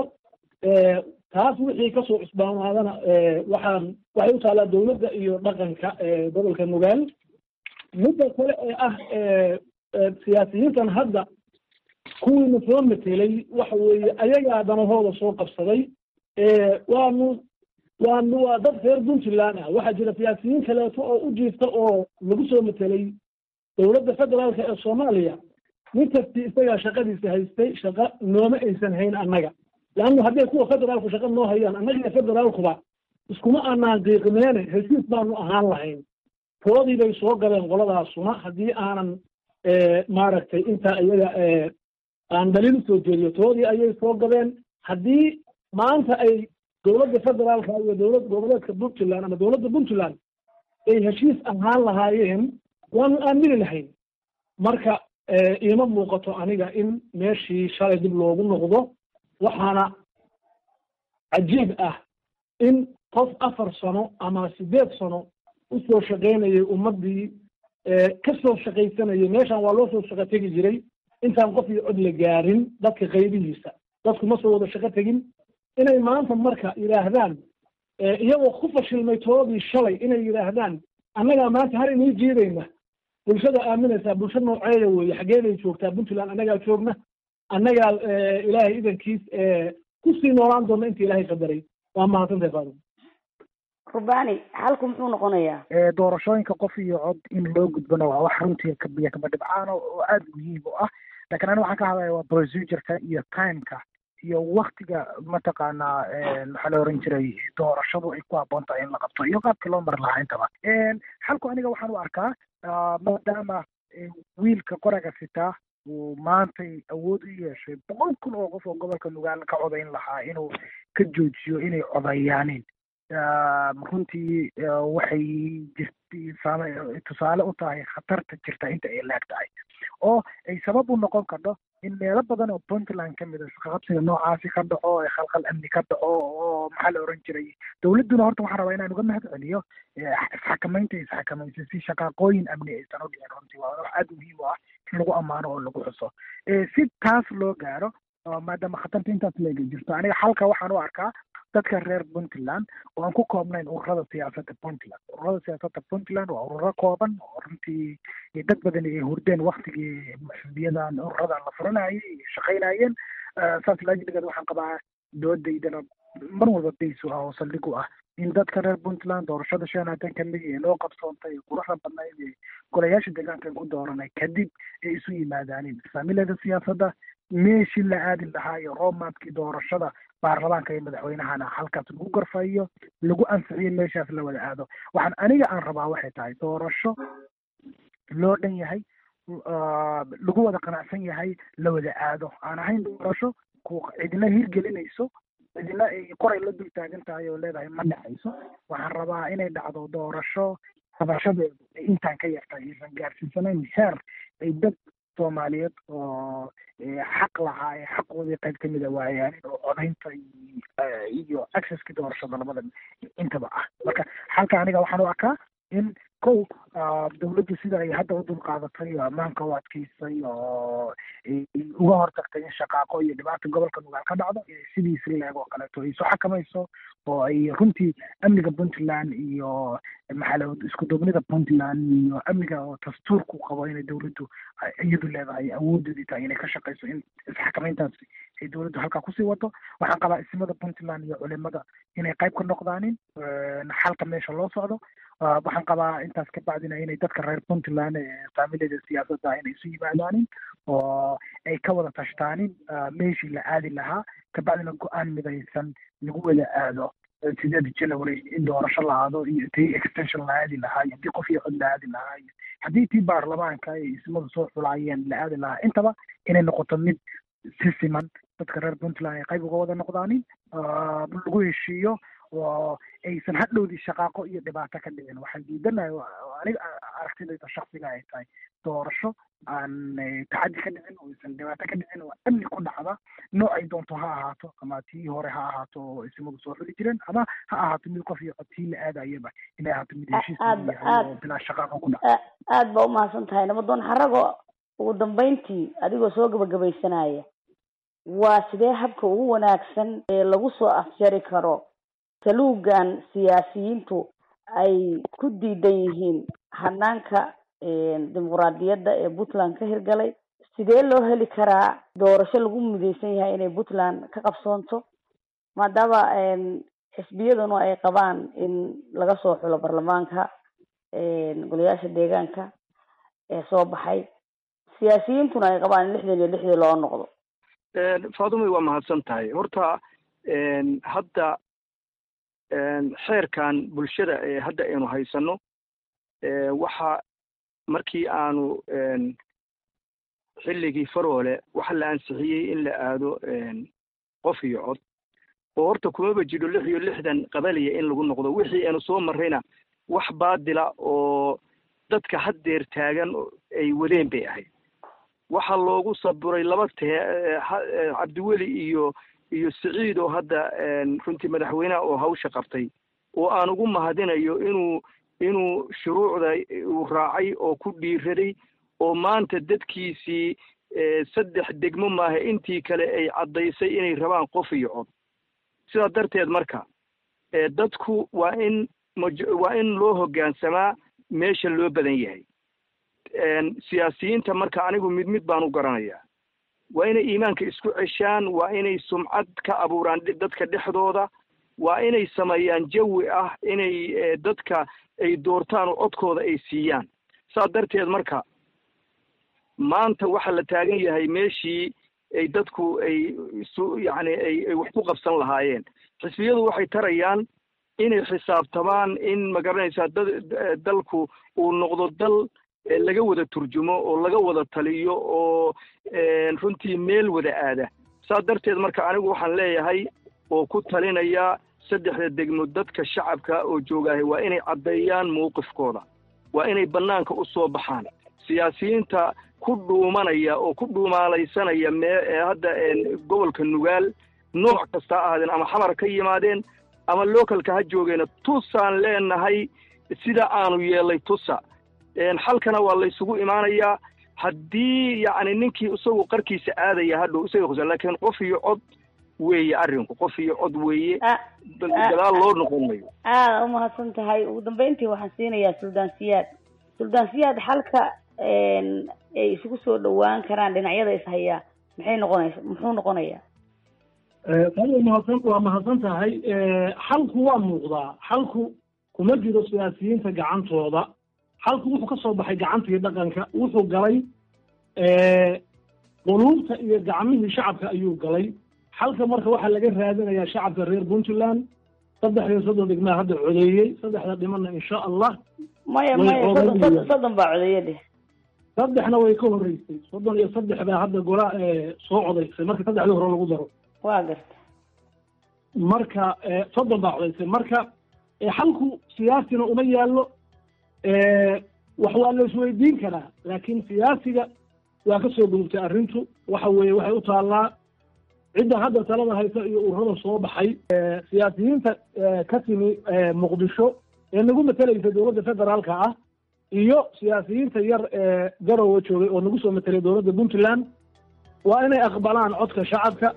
taas wixii kasoo cusbaanaadana waxaan waxay u taallaa dowladda iyo dhaqanka gobolka nugaal midda kale ee ah siyaasiyiintan hadda kuwiina soo metelay waxa weeye ayagaa danahooda soo qabsaday waanu waanu waa dad reer puntland ah waxaa jira siyaasiyiin kaleeto oo u jiifta oo lagu soo metelay dowladda federaalka ee soomaaliya nin kasti isagaa shaqadiisa haystay shaqa nooma aysan hayn annaga leannu hadday kuwa federaalku shaqa noo hayaan annaga federaalkuba iskuma aanaan qiiqimeene heshiis baanu ahaan lahayn toodii bay soo galeen qoladaasuna haddii aanan maaragtay intaa iyaga aan daliil usoo jeediyo toodii ayay soo gabeen haddii maanta ay dowladda federaalka iyo dowlad goboleedka puntland ama dowladda puntland ay heshiis ahaan lahaayeen waanu aamini lahayn marka iima muuqato aniga in meeshii shalay dib loogu noqdo waxaana cajiib ah in qof afar sano ama sideed sano usoo shaqaynayay ummaddii ka soo shaqaysanayay meeshan waa loo soo shaqo tegi jiray intaan qof iyo cod la gaarin dadka qaybihiisa dadku ma soo wada shaqo tegin inay maanta marka yidhaahdaan iyagoo ku fashilmay toodii shalay inay yidhaahdaan annagaa maanta har inii jiidayna bulshada aaminaysaa bulsha nooceeda weeye xaggee bay joogtaa puntland annagaa joogna annagaa ilaahay idankiis kusii noolaan doona inta ilaahay qadaray waa mahadsantahay faadum rubani xalku muxuu noqonayaa doorashooyinka qof iyo cod in loo gudbana waa wax runtii kabiya kaba dhibcaan oo aada muhiim u ah lakin ani waxaan ka hadlaya waa procedureka iyo timeka iyo waktiga mataqaanaa maxaa la oran jiray doorashadu ay ku habboon tahay in la qabto iyo qaabkii loo mari lahaa intaba xalku aniga waxaan u arkaa maadaama wiilka qoraga sitaa uu maantay awood u yeeshay boqol kun oo qof oo gobolka nugaal ka codayn lahaa inuu ka joojiyo inay codayaaneen runtii waxay jirtay tusaale u tahay khatarta jirta inta ay laag tahay oo ay sabab u noqon karto in meelo badan oo puntland ka mid a isqaqabsiga noocaasi ka dhaco ee khalkhal amni ka dhaco oo maxaa la oran jiray dowladduna horta waxaan rabaa inaan uga mahad celiyo isxakamaynta isxakamaysay si shaqaaqooyin amni aysan u dhicin runtii waa wax aada muhiim u ah in lagu ammaano oo lagu xuso si taas loo gaaro maadaama khatarta intaas leega jirto aniga xalka waxaan u arkaa dadka reer puntland oo aan ku koobnayn ururada siyaasadda puntland ururada siyaasadda puntland waa ururo kooban oo runtii dad badan ay hurdeen waktigii xisbiyadan ururadan la furanayay shaqaynayeen saas laajiligeed waxaan qabaa doodaydana mar walba baysu ah oo saldhig u ah in dadka reer puntland doorashada shan haatan kamid ee loo qabsoontay quruxda badnayd ee golayaasha deegaanka ku dooranay kadib ay isu yimaadaaneen faamilada siyaasadda meeshii la aadi lahaa iyo roadmapkii doorashada baarlamaanka iyo madaxweynahana halkaas lagu garfayo lagu ansixiyo meeshaas la wada aado waxaan aniga aan rabaa waxay tahay doorasho loo dhan yahay lagu wada qanacsan yahay la wada aado aan ahayn doorasho ku cidina hirgelinayso cidina ay qoray la dul taagan tahay oo leedahay ma dhacayso waxaan rabaa inay dhacdo doorasho qabashadeedu intaan ka yartahay aysan gaarsiisanayn heer ay dad soomaaliyeed oo xaq lahaa ee xaqoodii qayb kamid a waayaanin oo codaynta iyo accesskii doorashada labada intaba ah marka xalka aniga waxaan u arkaa in kow dawladdu sida ay hadda u dulqaadatay oo ammaanka u adkeysay oo uga hortagtay in shaqaaqo iyo dhibaata gobolka nugaal ka dhacdo sidiisi leeg oo kaleeto ay isu xakamayso oo ay runtii amniga puntland iyo maxaa isku duubnida puntland iyo amniga oo dastuurku qabo inay dawladdu iyadu leedahay awoodeedii tahay inay ka shaqayso in isxakamayntaas ay dawladdu halkaa kusii wado waxaan qabaa isimada puntland iyo culimada inay qayb ka noqdaanin xalka meesha loo socdo waxaan qabaa intaas ka bacdina inay dadka reer puntland faamilada siyaasadda inay isu yimaadaanin oo ay ka wada tashtaanin meeshii la aadi lahaa kabacdina go-aan midaysan lagu wada aado sideed january in doorasho la aado iyo tii extension la aadi lahaa iyo tii qof iyo cod la aadi lahaa iyo haddii tii baarlamaanka ay ismadu soo xulaayeen la aadi lahaa intaba inay noqoto mid si siman dadka reer puntland ay qayb uga wada noqdaanin lagu heshiiyo oo aysan hadhowdii shaqaaqo iyo dhibaato ka dhicin waxaan diidanahay aniga aragtidayda shaksiga ay tahay doorasho aan tacaddi ka dhicin oo aysan dhibaato ka dhicin oo amni ku dhacda nooc ay doonto ha ahaato ama tii hore ha ahaato oo isimadu soo xuli jireen ama ha ahaato mid qof iyo cod tii la aadayaba inay ahaato mid heshiis oo bilaa shaqaaqo ku dhaca aada ba umahadsan tahay nabadoon xarago ugu dambeyntii adigoo soo gabagabaysanaya waa sidee habka ugu wanaagsan ee lagu soo afjari karo saluugan siyaasiyiintu ay ku diidan yihiin hanaanka dimuquraadiyadda ee puntland ka hirgalay sidee loo heli karaa doorasho lagu mideysan yahay inay puntland ka qabsoonto maadaama xisbiyaduna ay qabaan in laga soo xulo baarlamaanka golayaasha deegaanka ee soo baxay siyaasiyiintuna ay qabaan in lixdan iyo lixdii loo noqdo faadumay waa mahadsan tahay horta hadda xeerkan bulshada ee hadda aynu haysano waxa markii aanu xilligii faroole waxa la ansixiyey in la aado qof iyo cod oo horta kumaba jiro lix iyo lixdan qabaliya in lagu noqdo wixii aanu soo marrayna wax baadila oo dadka haddeer taagan ay wadeen bay ahayd waxaa loogu saburay laba tee cabdiweli iyo iyo siciid oo hadda runtii madaxweyneha oo hawsha qabtay oo aan ugu mahadinayo inuu inuu shuruucda uu raacay oo ku dhiiraday oo maanta dadkiisii saddex degmo maaha intii kale ay caddaysay inay rabaan qof iyo cod sidaa darteed marka dadku waa in waa in loo hoggaansamaa meesha loo badan yahay siyaasiyiinta marka anigu mid mid baan u garanayaa waa inay iimaanka isku ceshaan waa inay sumcad ka abuuraan dadka dhexdooda waa inay sameeyaan jawi ah inay dadka ay doortaan oo codkooda ay siiyaan saa darteed marka maanta waxaa la taagan yahay meeshii ay dadku ay isu yacni ay ay wax ku qabsan lahaayeen xisbiyadu waxay tarayaan inay xisaabtamaan in magaranaysaa da dalku uu noqdo dal laga wada turjumo oo laga wada taliyo oo runtii meel wada aada saa darteed marka anigu waxaan leeyahay oo ku talinaya saddexda degmo dadka shacabka oo joogaahay waa inay caddeeyaan mowqifkooda waa inay bannaanka u soo baxaan siyaasiyiinta ku dhuumanaya oo ku dhuumaalaysanaya mee hadda gobolka nugaal nooc kasta ha ahaadeen ama xamar ka yimaadeen ama localka ha joogeena tusaan leenahay sida aanu yeelay tusa xalkana waa laysugu imaanayaa haddii yacni ninkii isagu qarkiisa aadaya hadhow isaga kusa laakiin qof iyo cod weeye arrinku qof iyo cod weeye gadaal loo noqon mayo aada umahadsan tahay ugu dambeyntii waxaan siinayaa suldaan siyaad suldaan siyaad xalka ay isugu soo dhawaan karaan dhinacyada ishayaa maxay noqonaysa muxuu noqonayaa waa mahadsan waa mahadsan tahay xalku waa muuqdaa xalku kuma jiro siyaasiyiinta gacantooda xalku wuxuu ka soo baxay gacantii dhaqanka wuxuu galay quluubta iyo gacmihii shacabka ayuu galay xalka marka waxaa laga raadinayaa shacabka reer puntland saddex iyo soddon degmaa hadda codeeyey saddexda dhimana insha allah maya maya soddon soddon baa codeeye dheh saddexna way ka horreysay soddon iyo saddex baa hadda gola soo codaysay marka saddexdii hore lagu daro waa garta marka soddon baa codaysay marka xalku siyaasina uma yaallo wax waa la isweydiin karaa laakiin siyaasiga waa ka soo gudubtay arrintu waxa weeye waxay u taallaa cidda hadda talada haysa iyo ururada soo baxay siyaasiyiinta ka timi muqdisho ee nagu matalaysa dowladda federaalka ah iyo siyaasiyiinta yar ee garowe joogay oo nagu soo matelay dowladda puntland waa inay aqbalaan codka shacabka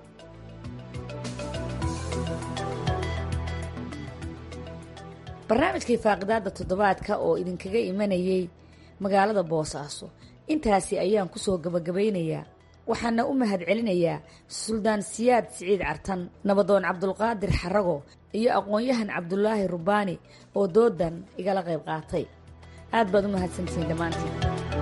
barnaamijkii faaqidaada toddobaadka oo idinkaga imanayay magaalada boosaaso intaasi ayaan kusoo gabagabaynayaa waxaana u mahad celinayaa suldaan siyaad siciid cartan nabadoon cabdulqaadir xarago iyo aqoon-yahan cabdulaahi rubaani oo doodan igala qayb qaatay aad baad u mahadsantihiin dhammaantiin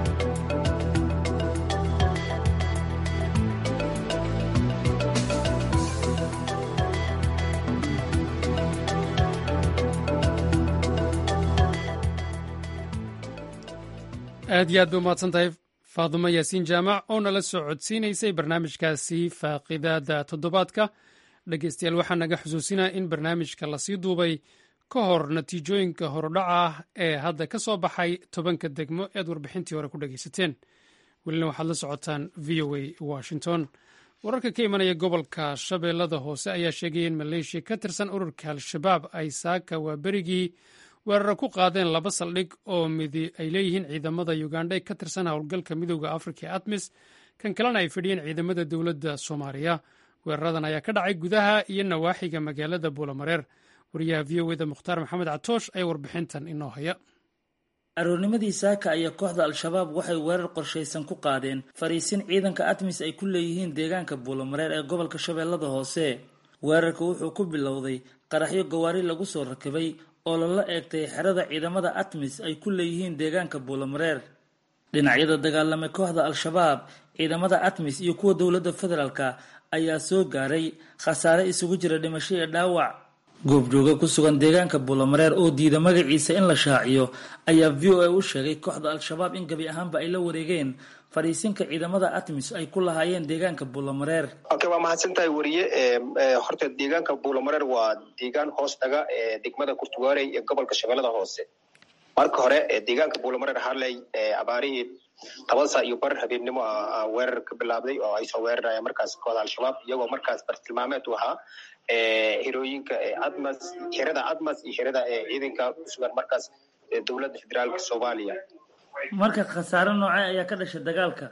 aad iyo aad bay umahadsan tahay faadumo yaasiin jaamac oo nala soo codsiinaysay barnaamijkaasi faaqidaada toddobaadka dhegeystayaal waxaa naga xusuusinaya in barnaamijka lasii duubay ka hor natiijooyinka horudhaca ah ee hadda ka soo baxay tobanka degmo ead warbixintii hore ku dhegeysateen welina waxaad la socotaan v o a washington wararka ka imanaya gobolka shabeellada hoose ayaa sheegaya in maleeshiya ka tirsan ururka al-shabaab ay saaka waa berigii weeraro ku qaadeen laba saldhig oo midi ay leeyihiin ciidamada ugandha ee ka tirsan howlgalka midooda afrika ee atmis kan kalena ay fadhiyeen ciidamada dowladda soomaaliya weeraradan ayaa ka dhacay gudaha iyo nawaaxiga magaalada buulamareer wariyaha v o eda mukhtaar maxamed catoosh ayaa warbixintan inoo haya aroornimadii saaka ayaa kooxda al-shabaab waxay weerar qorshaysan ku qaadeen fariisin ciidanka atmis ay ku leeyihiin deegaanka buulamareer ee gobolka shabeellada hoose weerarka wuxuu ku bilowday qaraxyo gawaari lagu soo rakibay oo lala eegtay xerada ciidamada atmis ay ku leeyihiin deegaanka buulamareer dhinacyada dagaalamay kooxda al-shabaab ciidamada atmis iyo kuwa dowladda federaalka ayaa soo gaaray khasaare isugu jira dhimasho iyo dhaawac goobjooga ku sugan deegaanka buulamareer oo diida magaciisa in la shaaciyo ayaa v o a u sheegay kooxda al-shabaab in gabi ahaanba ay la wareegeen fadhiisinka ciidamada atmis ay ku lahaayeen deegaanka buulamareer okay waa mahadsan tahay weriye horta deegaanka buulamareer waa deegaan hoos dhaga degmada kurtugaarey ee gobolka shabeellada hoose marka hore deegaanka buulamareer harley abaarihii toban saa iyo bar habeennimo weerar ka bilaabday oo ay soo weerarayaan markaas kooda al-shabaab iyagoo markaas bartilmaameed u ahaa hirooyinka admas xerada admas iyo xerada ciidanka kusugan markaas dowladda federaalka soomaaliya marka khasaare noocee ayaa ka dhashay dagaalka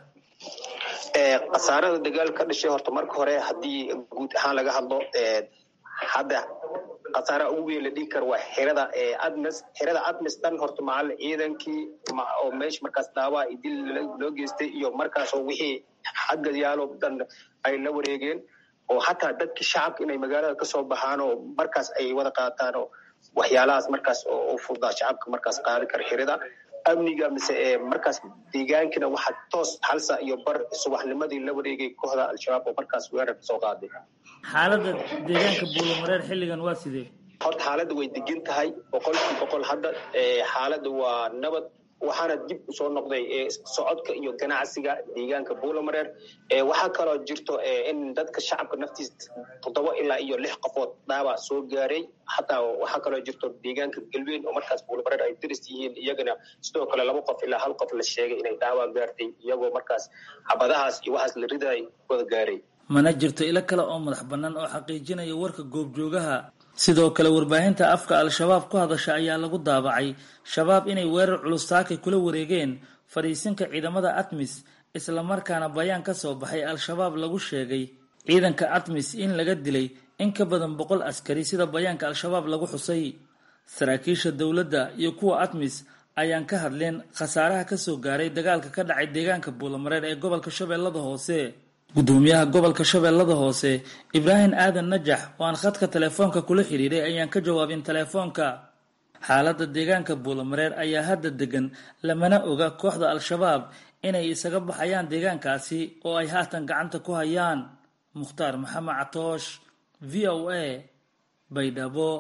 khasaarada dagaal ka dhashay horta marka hore haddii guud ahaan laga hadlo hadda khasaaraha ugu weyn la dhigi karo waa xerada admes xerada admes dhan horta macal ciidankii oo meesha markaas dhaawaa iyo dil loo geystay iyo markaasoo wixii xagga yaalo dhan ay la wareegeen oo hataa dadkii shacabka inay magaalada kasoo baxaan oo markaas ay wada qaataan oo waxyaalahaas markaas oo fududaa shacabka markaas qaadi kara xerada amniga mise markaas deegaankina waxaa toos halsa iyo bar subaxnimadii la wareegay kooxda al-shabaab oo markaas weerar kasoo qaaday xaaladda deegaanka buulamareer xilligan waa sidee horta xaaladda way degan tahay boqolkii boqol hadda xaaladda waa nabad waxaana dib usoo noqday socodka iyo ganacsiga deegaanka buulamareer waxaa kaloo jirto in dadka shacabka naftiis toddoba ilaa iyo lix qofood dhaaba soo gaaray hataa waxaa kaloo jirto deegaanka galbeyn oo markaas buulamareer ay daris yihiin iyagana sidoo kale laba qof ilaa hal qof la sheegay inay dhaawa gaartay iyagoo markaas xabadahaas iyo waxaas la riday wada gaaray mana jirto ilo kale oo madax bannaan oo xaqiijinaya warka goobjoogaha sidoo kale warbaahinta afka al-shabaab ku hadasha ayaa lagu daabacay shabaab inay weerar culus saakay kula wareegeen fadhiisinka ciidamada atmis islamarkaana bayaan ka soo baxay al-shabaab lagu sheegay ciidanka atmis in laga dilay in ka badan boqol askari sida bayaanka al-shabaab lagu xusay saraakiisha dowladda iyo kuwa atmis ayaan ka hadleen khasaaraha kasoo gaaray dagaalka ka dhacay deegaanka buulamareer ee gobolka shabeellada hoose gudoomiyaha gobolka shabeellada hoose ibraahim aadan najax oo aan khadka telefoonka kula xidhiiray ayaan ka jawaabin telefoonka xaaladda deegaanka buulamareer ayaa hadda degan lamana oga kooxda al-shabaab inay isaga baxayaan deegaankaasi oo ay haatan gacanta ku hayaan mukhtaar maxamed catoosh v o a baydhabo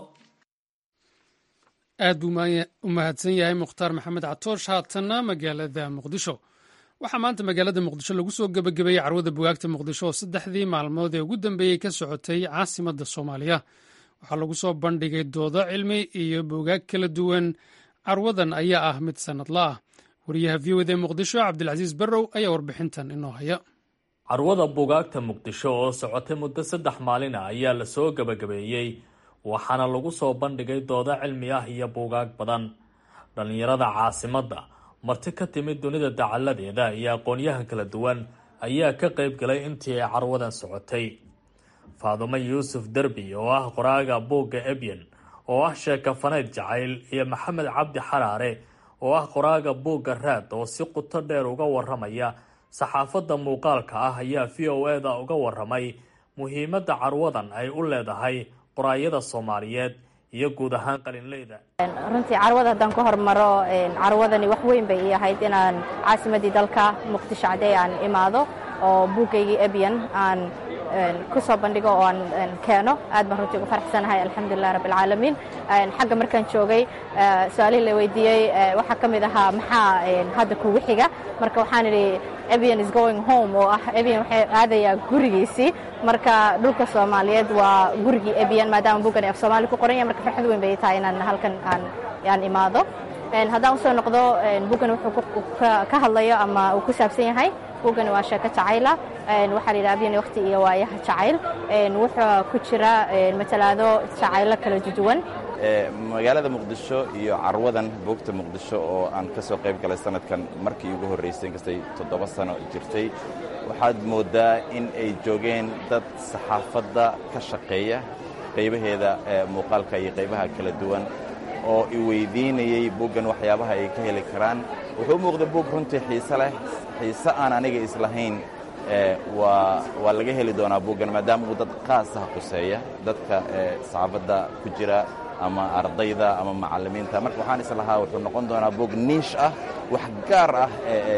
aad buu u mahadsan yahay mukhtaar maxamed catoosh haatanna magaalada muqdisho waxaa maanta magaalada muqdisho lagu soo gebagabeeyey carwada bugaagta muqdisho oo saddexdii maalmood ee ugu dambeeyey ka socotay caasimadda soomaaliya waxaa lagu soo bandhigay doodo cilmi iyo bugaag kala duwan carwadan ayaa ah mid sannadla ah wariyaha v o d muqdisho cabdilcasiis barrow ayaa warbixintan inoo haya carwada bugaagta muqdisho oo socotay muddo saddex maalin ah ayaa lasoo gebagabeeyey waxaana lagu soo bandhigay doodo cilmi ah iyo buugaag badan dhallinyarada caasimadda marti ka timid dunida dacalladeeda iyo aqoonyahan kala duwan ayaa ka qayb galay intii ay carwadan socotay faadumo yuusuf derbi oo ah qoraaga buugga ebyen oo ah sheekafaneyd jacayl iyo maxamed cabdi xaraare oo ah qoraaga buugga raad oo si quto dheer uga waramaya saxaafadda muuqaalka ah ayaa v o e da uga waramay muhiimadda carwadan ay u leedahay qoraayada soomaaliyeed iyo guud ahaan qalinleyda runtii carwada haddaan ku hormaro carwadani wax weyn bay ii ahayd inaan caasimadii dalka muqdisho cadey aan imaado oo buuggaygii ebyan aan ku soo bandhigo oo aan keeno aad baan runtii ugu faraxsanahay alxamdulilah rabbi alcaalamiin xagga markaan joogay su-aalihii la weydiiyey waxaa ka mid ahaa maxaa hadda kugu xiga marka waxaan idhi ebyan is going home oo ah ebyan waxay aadayaa gurigiisii marka dhulka soomaaliyeed waa gurigii ebyan maadaama buuggan af soomaali ku qoran yahay marka farxad weyn bay tahay inaan halkan aan aan imaado haddaan usoo noqdo buuggan wuxuu ka hadlayo ama uu ku saabsan yahay buuggani waa sheeko jacayla waxaa la yidhaha abyan waqti iyo waayaha jacayl wuxuu ku jira matalaado jacaylo kala duwan magaalada muqdisho iyo carwadan buugta muqdisho oo aan ka soo qayb galay sanadkan markii ugu horraysay inkastay toddoba sano jirtay waxaad mooddaa in ay joogeen dad saxaafadda ka shaqeeya qaybaheeda muuqaalka iyo qaybaha kala duwan oo i weydiinayey buuggan waxyaabaha ay ka heli karaan wuxuu u muuqda buug runtii xiise leh xiise aan aniga islahayn waa waa laga heli doonaa buuggan maadaama uu dad qaasah quseeya dadka saxaafadda ku jira ama ardayda ama macallimiinta marka waxaan islahaa wuxuu noqon doonaa buug niish ah wax gaar ah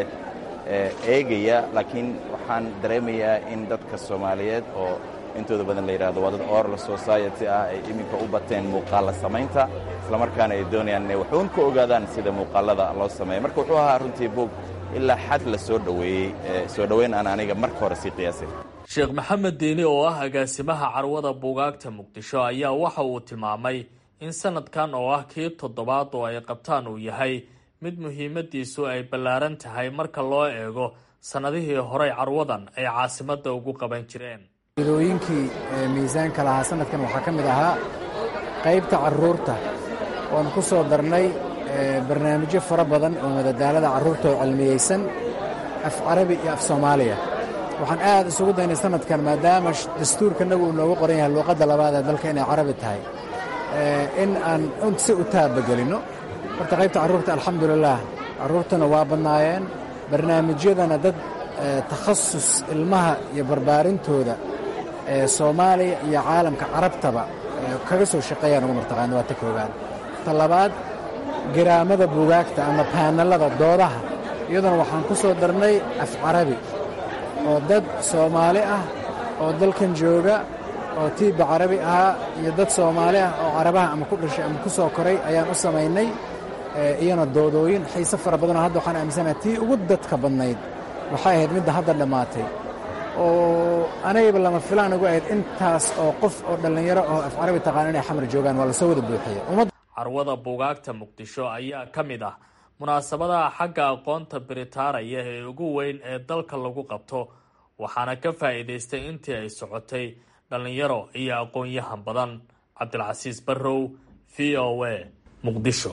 eegaya laakiin waxaan dareemayaa in dadka soomaaliyeed oo intooda badan la yidhahdo waa dad oral society ah ay iminka u bateen muuqaalla samaynta islamarkaana ay doonayaan inay waxuun ka ogaadaan sida muuqaallada loo sameeya marka wuxuu ahaa runtii buug ilaa xad la soo dhoweeyey soo dhoweyn aan aniga marka hore sii qiyaasay sheekh maxamed diini oo ah agaasimaha carwada buugaagta muqdisho ayaa waxa uu tilmaamay in sanadkan oo ah kii toddobaad oo ay qabtaan uu yahay mid muhiimadiisu ay ballaaran tahay marka loo eego sannadihii horey carwadan ay caasimadda ugu qaban jireen idooyinkii miisaanka lahaa sanadkan waxaa ka mid ahaa qaybta carruurta oon ku soo darnay barnaamijyo fara badan oo madadaalada carruurta oo cilmiyeysan af carabi iyo af soomaaliya waxaan aad isugu daynay sanadkan maadaama dastuurkanagu uu noogu qoran yahay luuqadda labaad ee dalka inay carabi tahay in aan si u taabagelinno horta qaybta carruurta alxamdulilaah carruurtana waa badnaayeen barnaamijyadana dad takhasus ilmaha iyo barbaarintooda ee soomaaliya iyo caalamka carabtaba kaga soo shaqeeyaan ugu martaqaana waa ta koowaad ta labaad garaamada buugaagta ama baanallada doodaha iyaduna waxaan ku soo darnay af carabi oo dad soomaali ah oo dalkan jooga oo tiibba carabi ahaa iyo dad soomaali ah oo carabaha ama ku dhashay ama ku soo koray ayaan u samaynay iyana doodooyin xiise fara badanoo hadda waxaan aaminsanaha tii ugu dadka badnayd waxay ahayd midda hadda dhammaatay oo anagayba lama filaan ugu ahayd intaas oo qof oo dhallinyaro oo af carabi taqaan inay xamar joogaan waa lasoo wada buuxiya carwada buugaagta muqdisho ayaa ka mid ah munaasabadaha xagga aqoonta biritaaraya ee ugu weyn ee dalka lagu qabto waxaana ka faa'iidaystay intii ay socotay dhallinyaro iyo aqoon-yahan badan cabdilcasiis barrow v o a muqdisho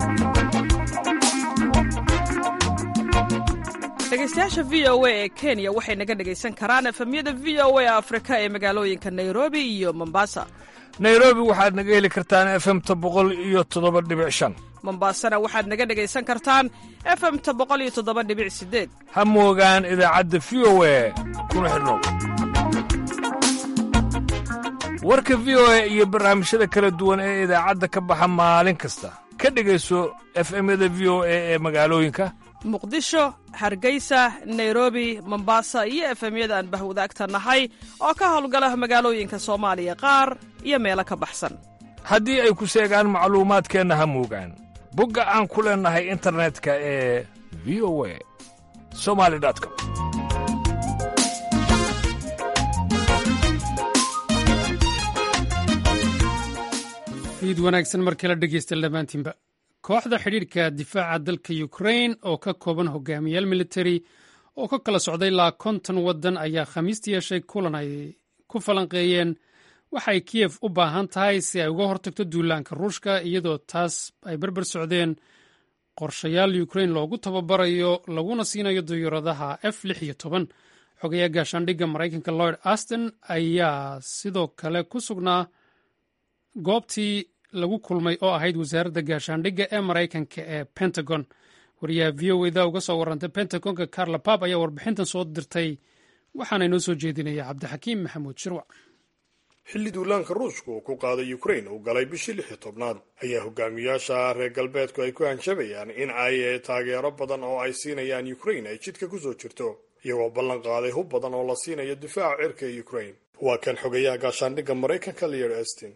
dhegeystayaasha v o a ee kenya waxay naga dhegaysan karaan efemyada v o a afrika ee magaalooyinka nairobi iyo mombasa nairobi waxaad naga heli kartaan efemta boqol iyo toddoba dhibic shan mombasana waxaad naga dhegaysan kartaan efemta boqol iyo toddoba dhibic sideed ha moogaan idaacadda v o a kuna xidhnow warka v o a iyo barnaamijyada kala duwan ee idaacadda ka baxa maalin kasta ka dhegayso efemyada v o a ee magaalooyinka muqdisho hargeysa nairobi mombasa iyo efemyada aan bahwadaagta nahay oo ka howlgala magaalooyinka soomaaliya qaar iyo meelo ka baxsan haddii ay ku seegaan macluumaadkeenna ha moogaan bogga aan ku leennahay internetka ee v o a somali com fiid wanaagsan markii la dhegeysta dhammaantiinba kooxda xidhiidhka difaaca dalka ukrain oo ka kooban hogaamiyaal militari oo ka kala socday ilaa konton waddan ayaa khamiista yeeshay kulan ay ku falanqeeyeen waxay kiyef u baahan tahay si ay uga hortagto duulaanka ruushka iyadoo taas ay berber socdeen qorshayaal ukrain loogu tababarayo laguna siinayo diyuuradaha f lix iyo toban xogayaa gaashaandhigga maraykanka lloyd aston ayaa sidoo kale ku sugnaa goobtii lagu kulmay oo ahayd wasaaradda gaashaandhigga ee maraykanka ee pentagon wariyaha v o eda uga soo warantay pentagonka carla pap ayaa warbixintan soo dirtay waxaana inoo soo jeedinaya cabdixakiim maxamuud shirwac xilli duulaanka ruushka uu ku qaaday ukrain uu galay bishii lix iyo tobnaad ayaa hogaamiyaasha reer galbeedku ay ku hanjabayaan in ay taageero badan oo ay siinayaan ukrain ay jidka kusoo jirto iyagoo ballan qaaday hub badan oo la siinayo difaaca cirka ee ukrain waa kan xogayaha gaashaandhigga maraykanka lear astin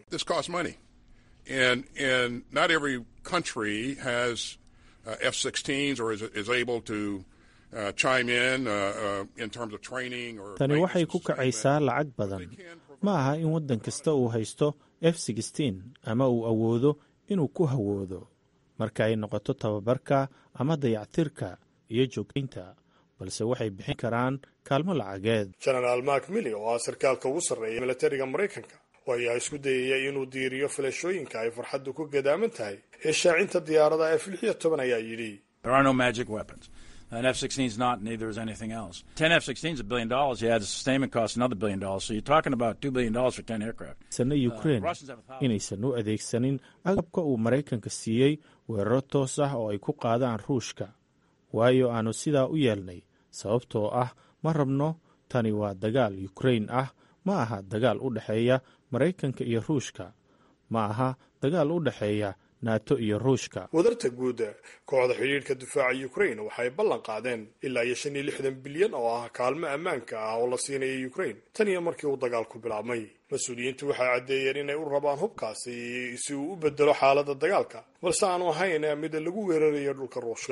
And, and not every country has uh, F-16s or is, is able to uh, chime in uh, uh, in terms of training or. tani waxay ku kacaysaa lacag badan ma aha in waddan kasta uu haysto f sixteen ama uu awoodo inuu ku hawoodo marka ay noqoto tababarka ama dayactirka iyo joogtaynta balse waxay bixin karaan kaalmo lacageed genaraal mark milly oo ah sarkaalka ugu sarreeya militariga maraykanka oo ayaa isku dayaya inuu diiriyo filashooyinka ay farxaddu ku gadaaman tahay ee shaacinta diyaarada f lix iyo toban ayaa yidhi There are no magic weapons. An F-16 is not, neither is anything else. 10 F-16s is a billion dollars. You add the sustainment cost, another billion dollars. So you're talking about $2 billion for 10 aircraft. sana ukraine inaysan u adeegsanin agabka uu maraykanka siiyey weeraro toos ah oo ay ku qaadaan ruushka waayo aanu sidaa u yeelnay sababtoo ah ma rabno tani waa dagaal ukrain ah ma aha dagaal u dhexeeya maraykanka iyo ruushka ma aha dagaal u dhexeeya nato iyo ruushka wadarta guud kooxda xidhiidhka difaaca ukrain waxay ballan qaadeen ilaa iyo shan iyo lixdan bilyan oo ah kaalmo ammaanka ah oo la siinaya ukrain tan iyo markii uu dagaalku bilaabmay mas-uuliyiintu waxay caddeeyeen inay u rabaan hubkaasi si uu u bedelo xaaladda dagaalka balse aanu ahayn mid lagu weerarayo dhulka ruushka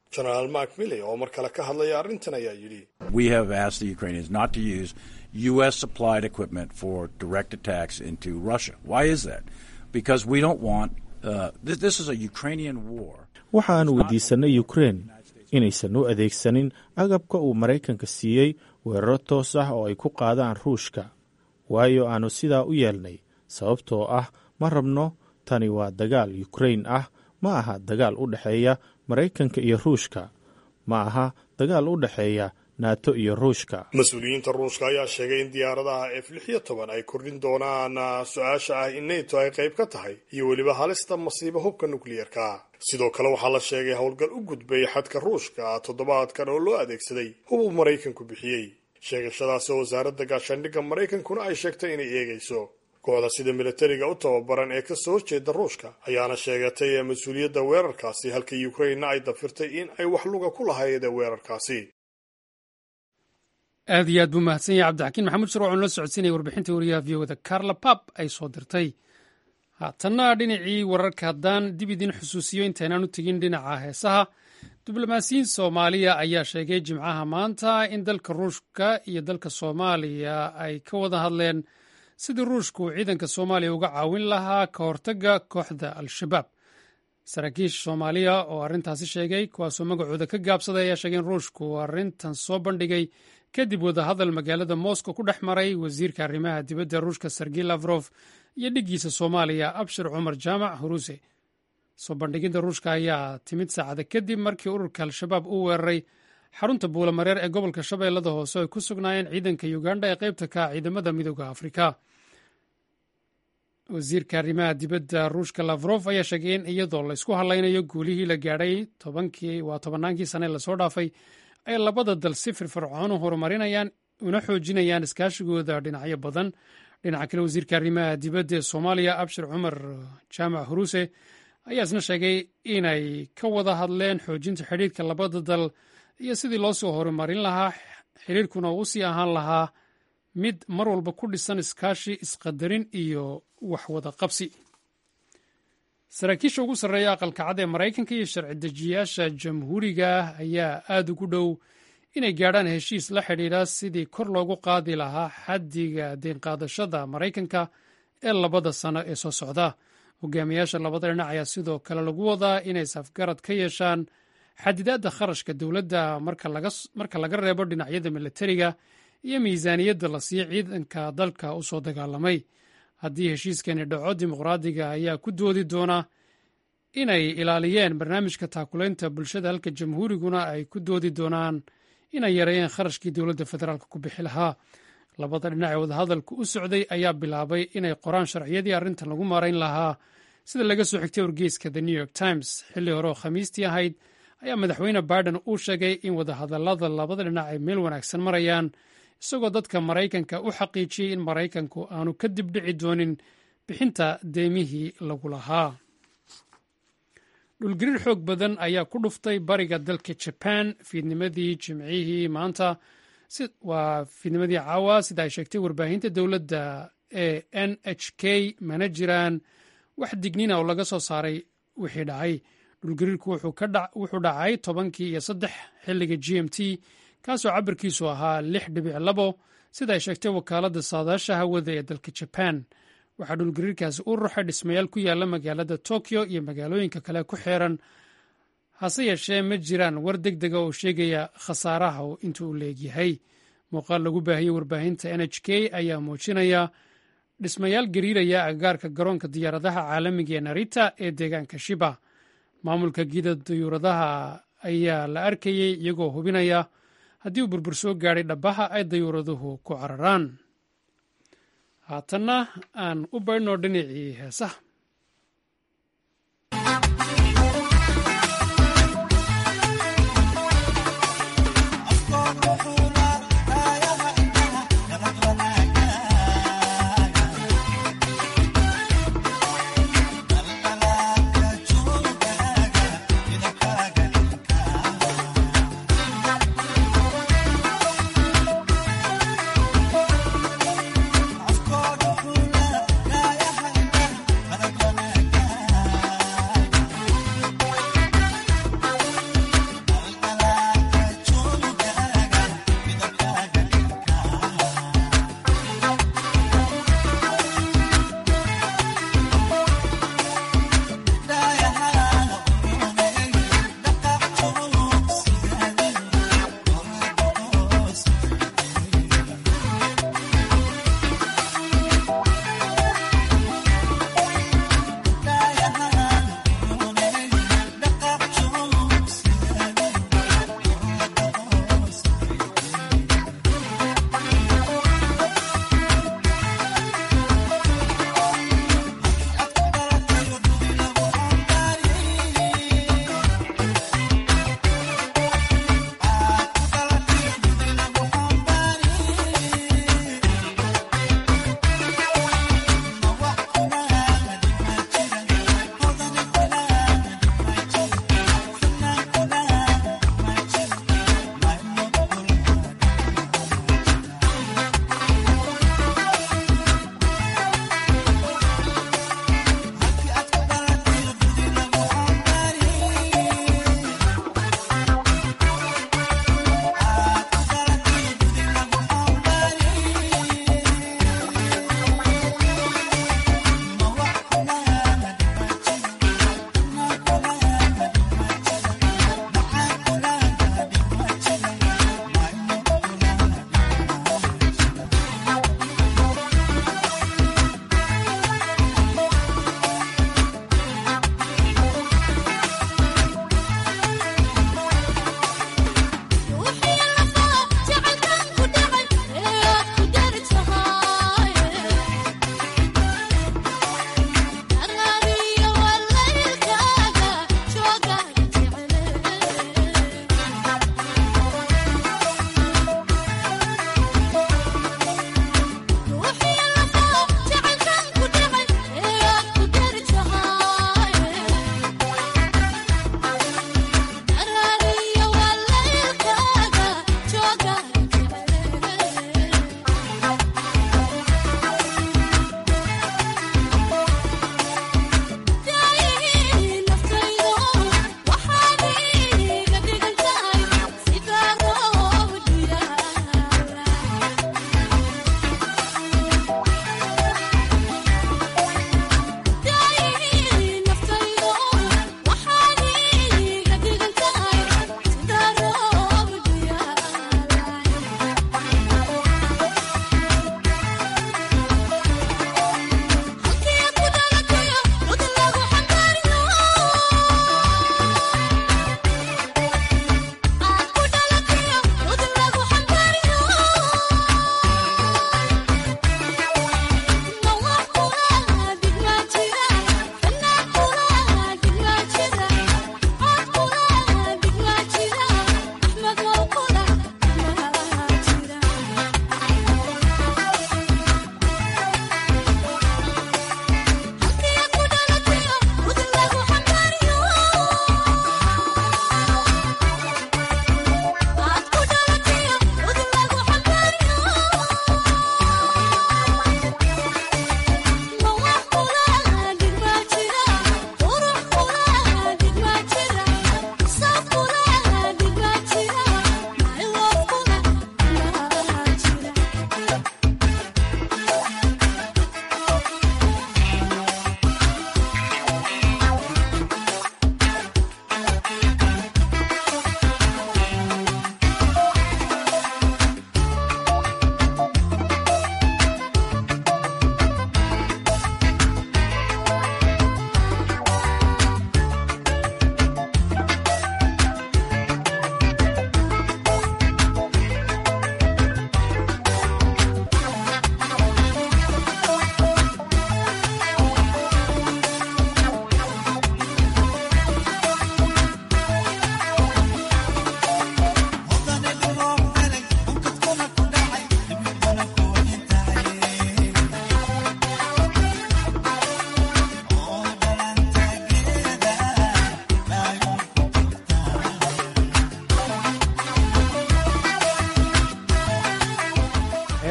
genaraal mark milley oo mar kale ka hadlaya arrintan ayaa yidhi We have asked the Ukrainians not to use U.S. supplied equipment for direct attacks into Russia. Why is that? Because we don't want. Uh, this, this is a Ukrainian war. waxa aan weydiisannay ukrein inaysan u adeegsanin agabka uu maraykanka siiyey weeraro toos ah oo ay ku qaadaan ruushka waayo aannu sidaa u yeelnay sababtoo ah ma rabno tani waa dagaal yukrain ah ma aha dagaal u dhexeeya maraykanka iyo ruushka ma aha dagaal u dhexeeya naato iyo ruushka mas-uuliyiinta ruushka ayaa sheegay in diyaaradaha f lix iyo toban ay kordhin doonaan su-aasha ah in neto ay qayb ka tahay iyo weliba halista masiibo hubka nukliyeerka sidoo kale waxaa la sheegay howlgal u gudbay xadka ruushka toddobaadkan oo loo adeegsaday hub uu maraykanku bixiyey sheegashadaasi oo wasaaradda gaashaandhigga maraykankuna ay sheegtay inay eegayso kooxda sida militariga u tababaran ee kasoo horjeeda ruushka ayaana sheegatay mas-uuliyadda weerarkaasi halka ukrainna ay dafirtay in ay wax luga ku lahayd weerarkaasi aad iyo aad buu mahadsan yahay cabdixakiin maxamuud shir waxaanu la socodsiinaya warbixintii wariyaha v oda carla pap ay soo dirtay haatanna dhinacii wararka haddaan dib idin xusuusiyo intaynaan u tegin dhinaca heesaha diblomaasiyiin soomaaliya ayaa sheegay jimcaha maanta in dalka ruushka iyo dalka soomaaliya ay ka wada hadleen sidii ruushku uu ciidanka soomaaliya uga caawin lahaa ka hortagga kooxda al-shabaab saraakiisha soomaaliya oo arrintaasi sheegay kuwaasoo magacooda ka gaabsaday ayaa sheegay in ruushku uu arrintan soo bandhigay kadib wadahadal magaalada moscow ku dhex maray wasiirka arrimaha dibadda ruushka sergey lafrof iyo dhiggiisa soomaaliya abshir cumar jaamac huruse soo bandhigidda ruushka ayaa timid saacada kadib markii ururka al-shabaab uu weeraray xarunta buulamareer ee gobolka shabeellada hoose ay ku sugnaayeen ciidanka uganda ee qaybta ka ah ciidamada midooda afrika wasiirka arrimaha dibadda ruushka lafrof ayaa sheegay in iyadoo laysku hadlaynayo guulihii la gaadhay tobankii waa tobannaankii sane lasoo dhaafay ay labada dal si firfircoon u horumarinayaan una xoojinayaan iskaashigooda dhinacyo badan dhinaca kale wasiirka arrimaha dibadda ee soomaaliya abshir cumar jaamac huruse ayaa isna sheegay inay ka wada hadleen xoojinta xidhiirka labada dal iyo sidii loo soo horumarin lahaa xiriirkuna uu sii ahaan lahaa mid mar walba ku dhisan iskaashi isqadarin iyo waxwada qabsi saraakiisha ugu sarreeya aqalka cad ee maraykanka iyo sharci dejiyaasha jamhuuriga ayaa aad ugu dhow inay gaadhaan heshiis la xidhiidha sidii kor loogu qaadi lahaa xaddiga deenqaadashada maraykanka ee labada sano ee soo socda hogaamiyaasha labada dhinac ayaa sidoo kale lagu wadaa inay safgarad ka yeeshaan xadidaadda kharashka dowladda marka laga reebo dhinacyada milatariga iyo miisaaniyadda la siiyo ciidanka dalka u soo dagaalamay haddii heshiiskani dhaco dimuqraadiga ayaa ku doodi doona inay ilaaliyeen barnaamijka taakulaynta bulshada halka jamhuuriguna ay ku doodi doonaan inay yareeyeen kharashkii dowladda federaalk ku bixi lahaa labada dhinac ee wadahadalku u socday ayaa bilaabay inay qoraan sharciyadii arrintan lagu maarayn lahaa sida laga soo xigtay wargeyska the new york times xilli hore oo khamiistii ahayd ayaa madaxweyne biden uu sheegay in wadahadallada labada dhinac ay meel wanaagsan marayaan isagoo dadka maraykanka u xaqiijiyey in maraykanku aanu ka dibdhici doonin bixinta deemihii lagu lahaa dhulgariir xoog badan ayaa ku dhuftay bariga dalka jaban fiidnimadii jimcihii maanta waa fiidnimadii caawa sida ay sheegtay warbaahinta dowladda ee n h k mana jiraan wax dignina oo laga soo saaray wixii dhacay dhulgariirku wuxuu dhacay tobankii iyo saddex xilliga g m t kaasoo cabirkiisu ahaa lix dhibic labo sida ay sheegtay wakaaladda saadaasha hawada ee dalka jaban waxaa dhulgariirkaasi u ruxay dhismayaal ku yaala magaalada tokyo iyo magaalooyinka kale ku xeeran hase yeeshee ma jiraan war deg dega oo sheegaya khasaaraha inta uu leegyahay muuqaal lagu baahiyey warbaahinta n h k ayaa muujinaya dhismayaal gariiraya agagaarka garoonka diyaaradaha caalamiga ee narita ee deegaanka shiba maamulka gida dayuuradaha ayaa la arkayey iyagoo hubinaya haddii uu burbur soo gaadhay dhabaha ay dayuuraduhu ku cararaan haatanna aan u baydhno dhinacii heesaha Afkooda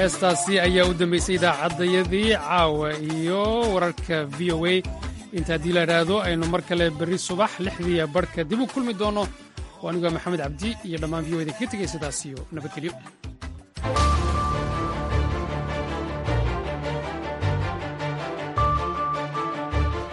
heestaasi ayaa u dambaysay idaacaddayadii caawa iyo wararka v o a inta haddii la idhaahdo aynu mar kale berri subax lixdiiya barhka dib u kulmi doonno oo anigoo maxamed cabdi iyo dhammaan v o da kaga tegay sidaas iyo nabadgelyo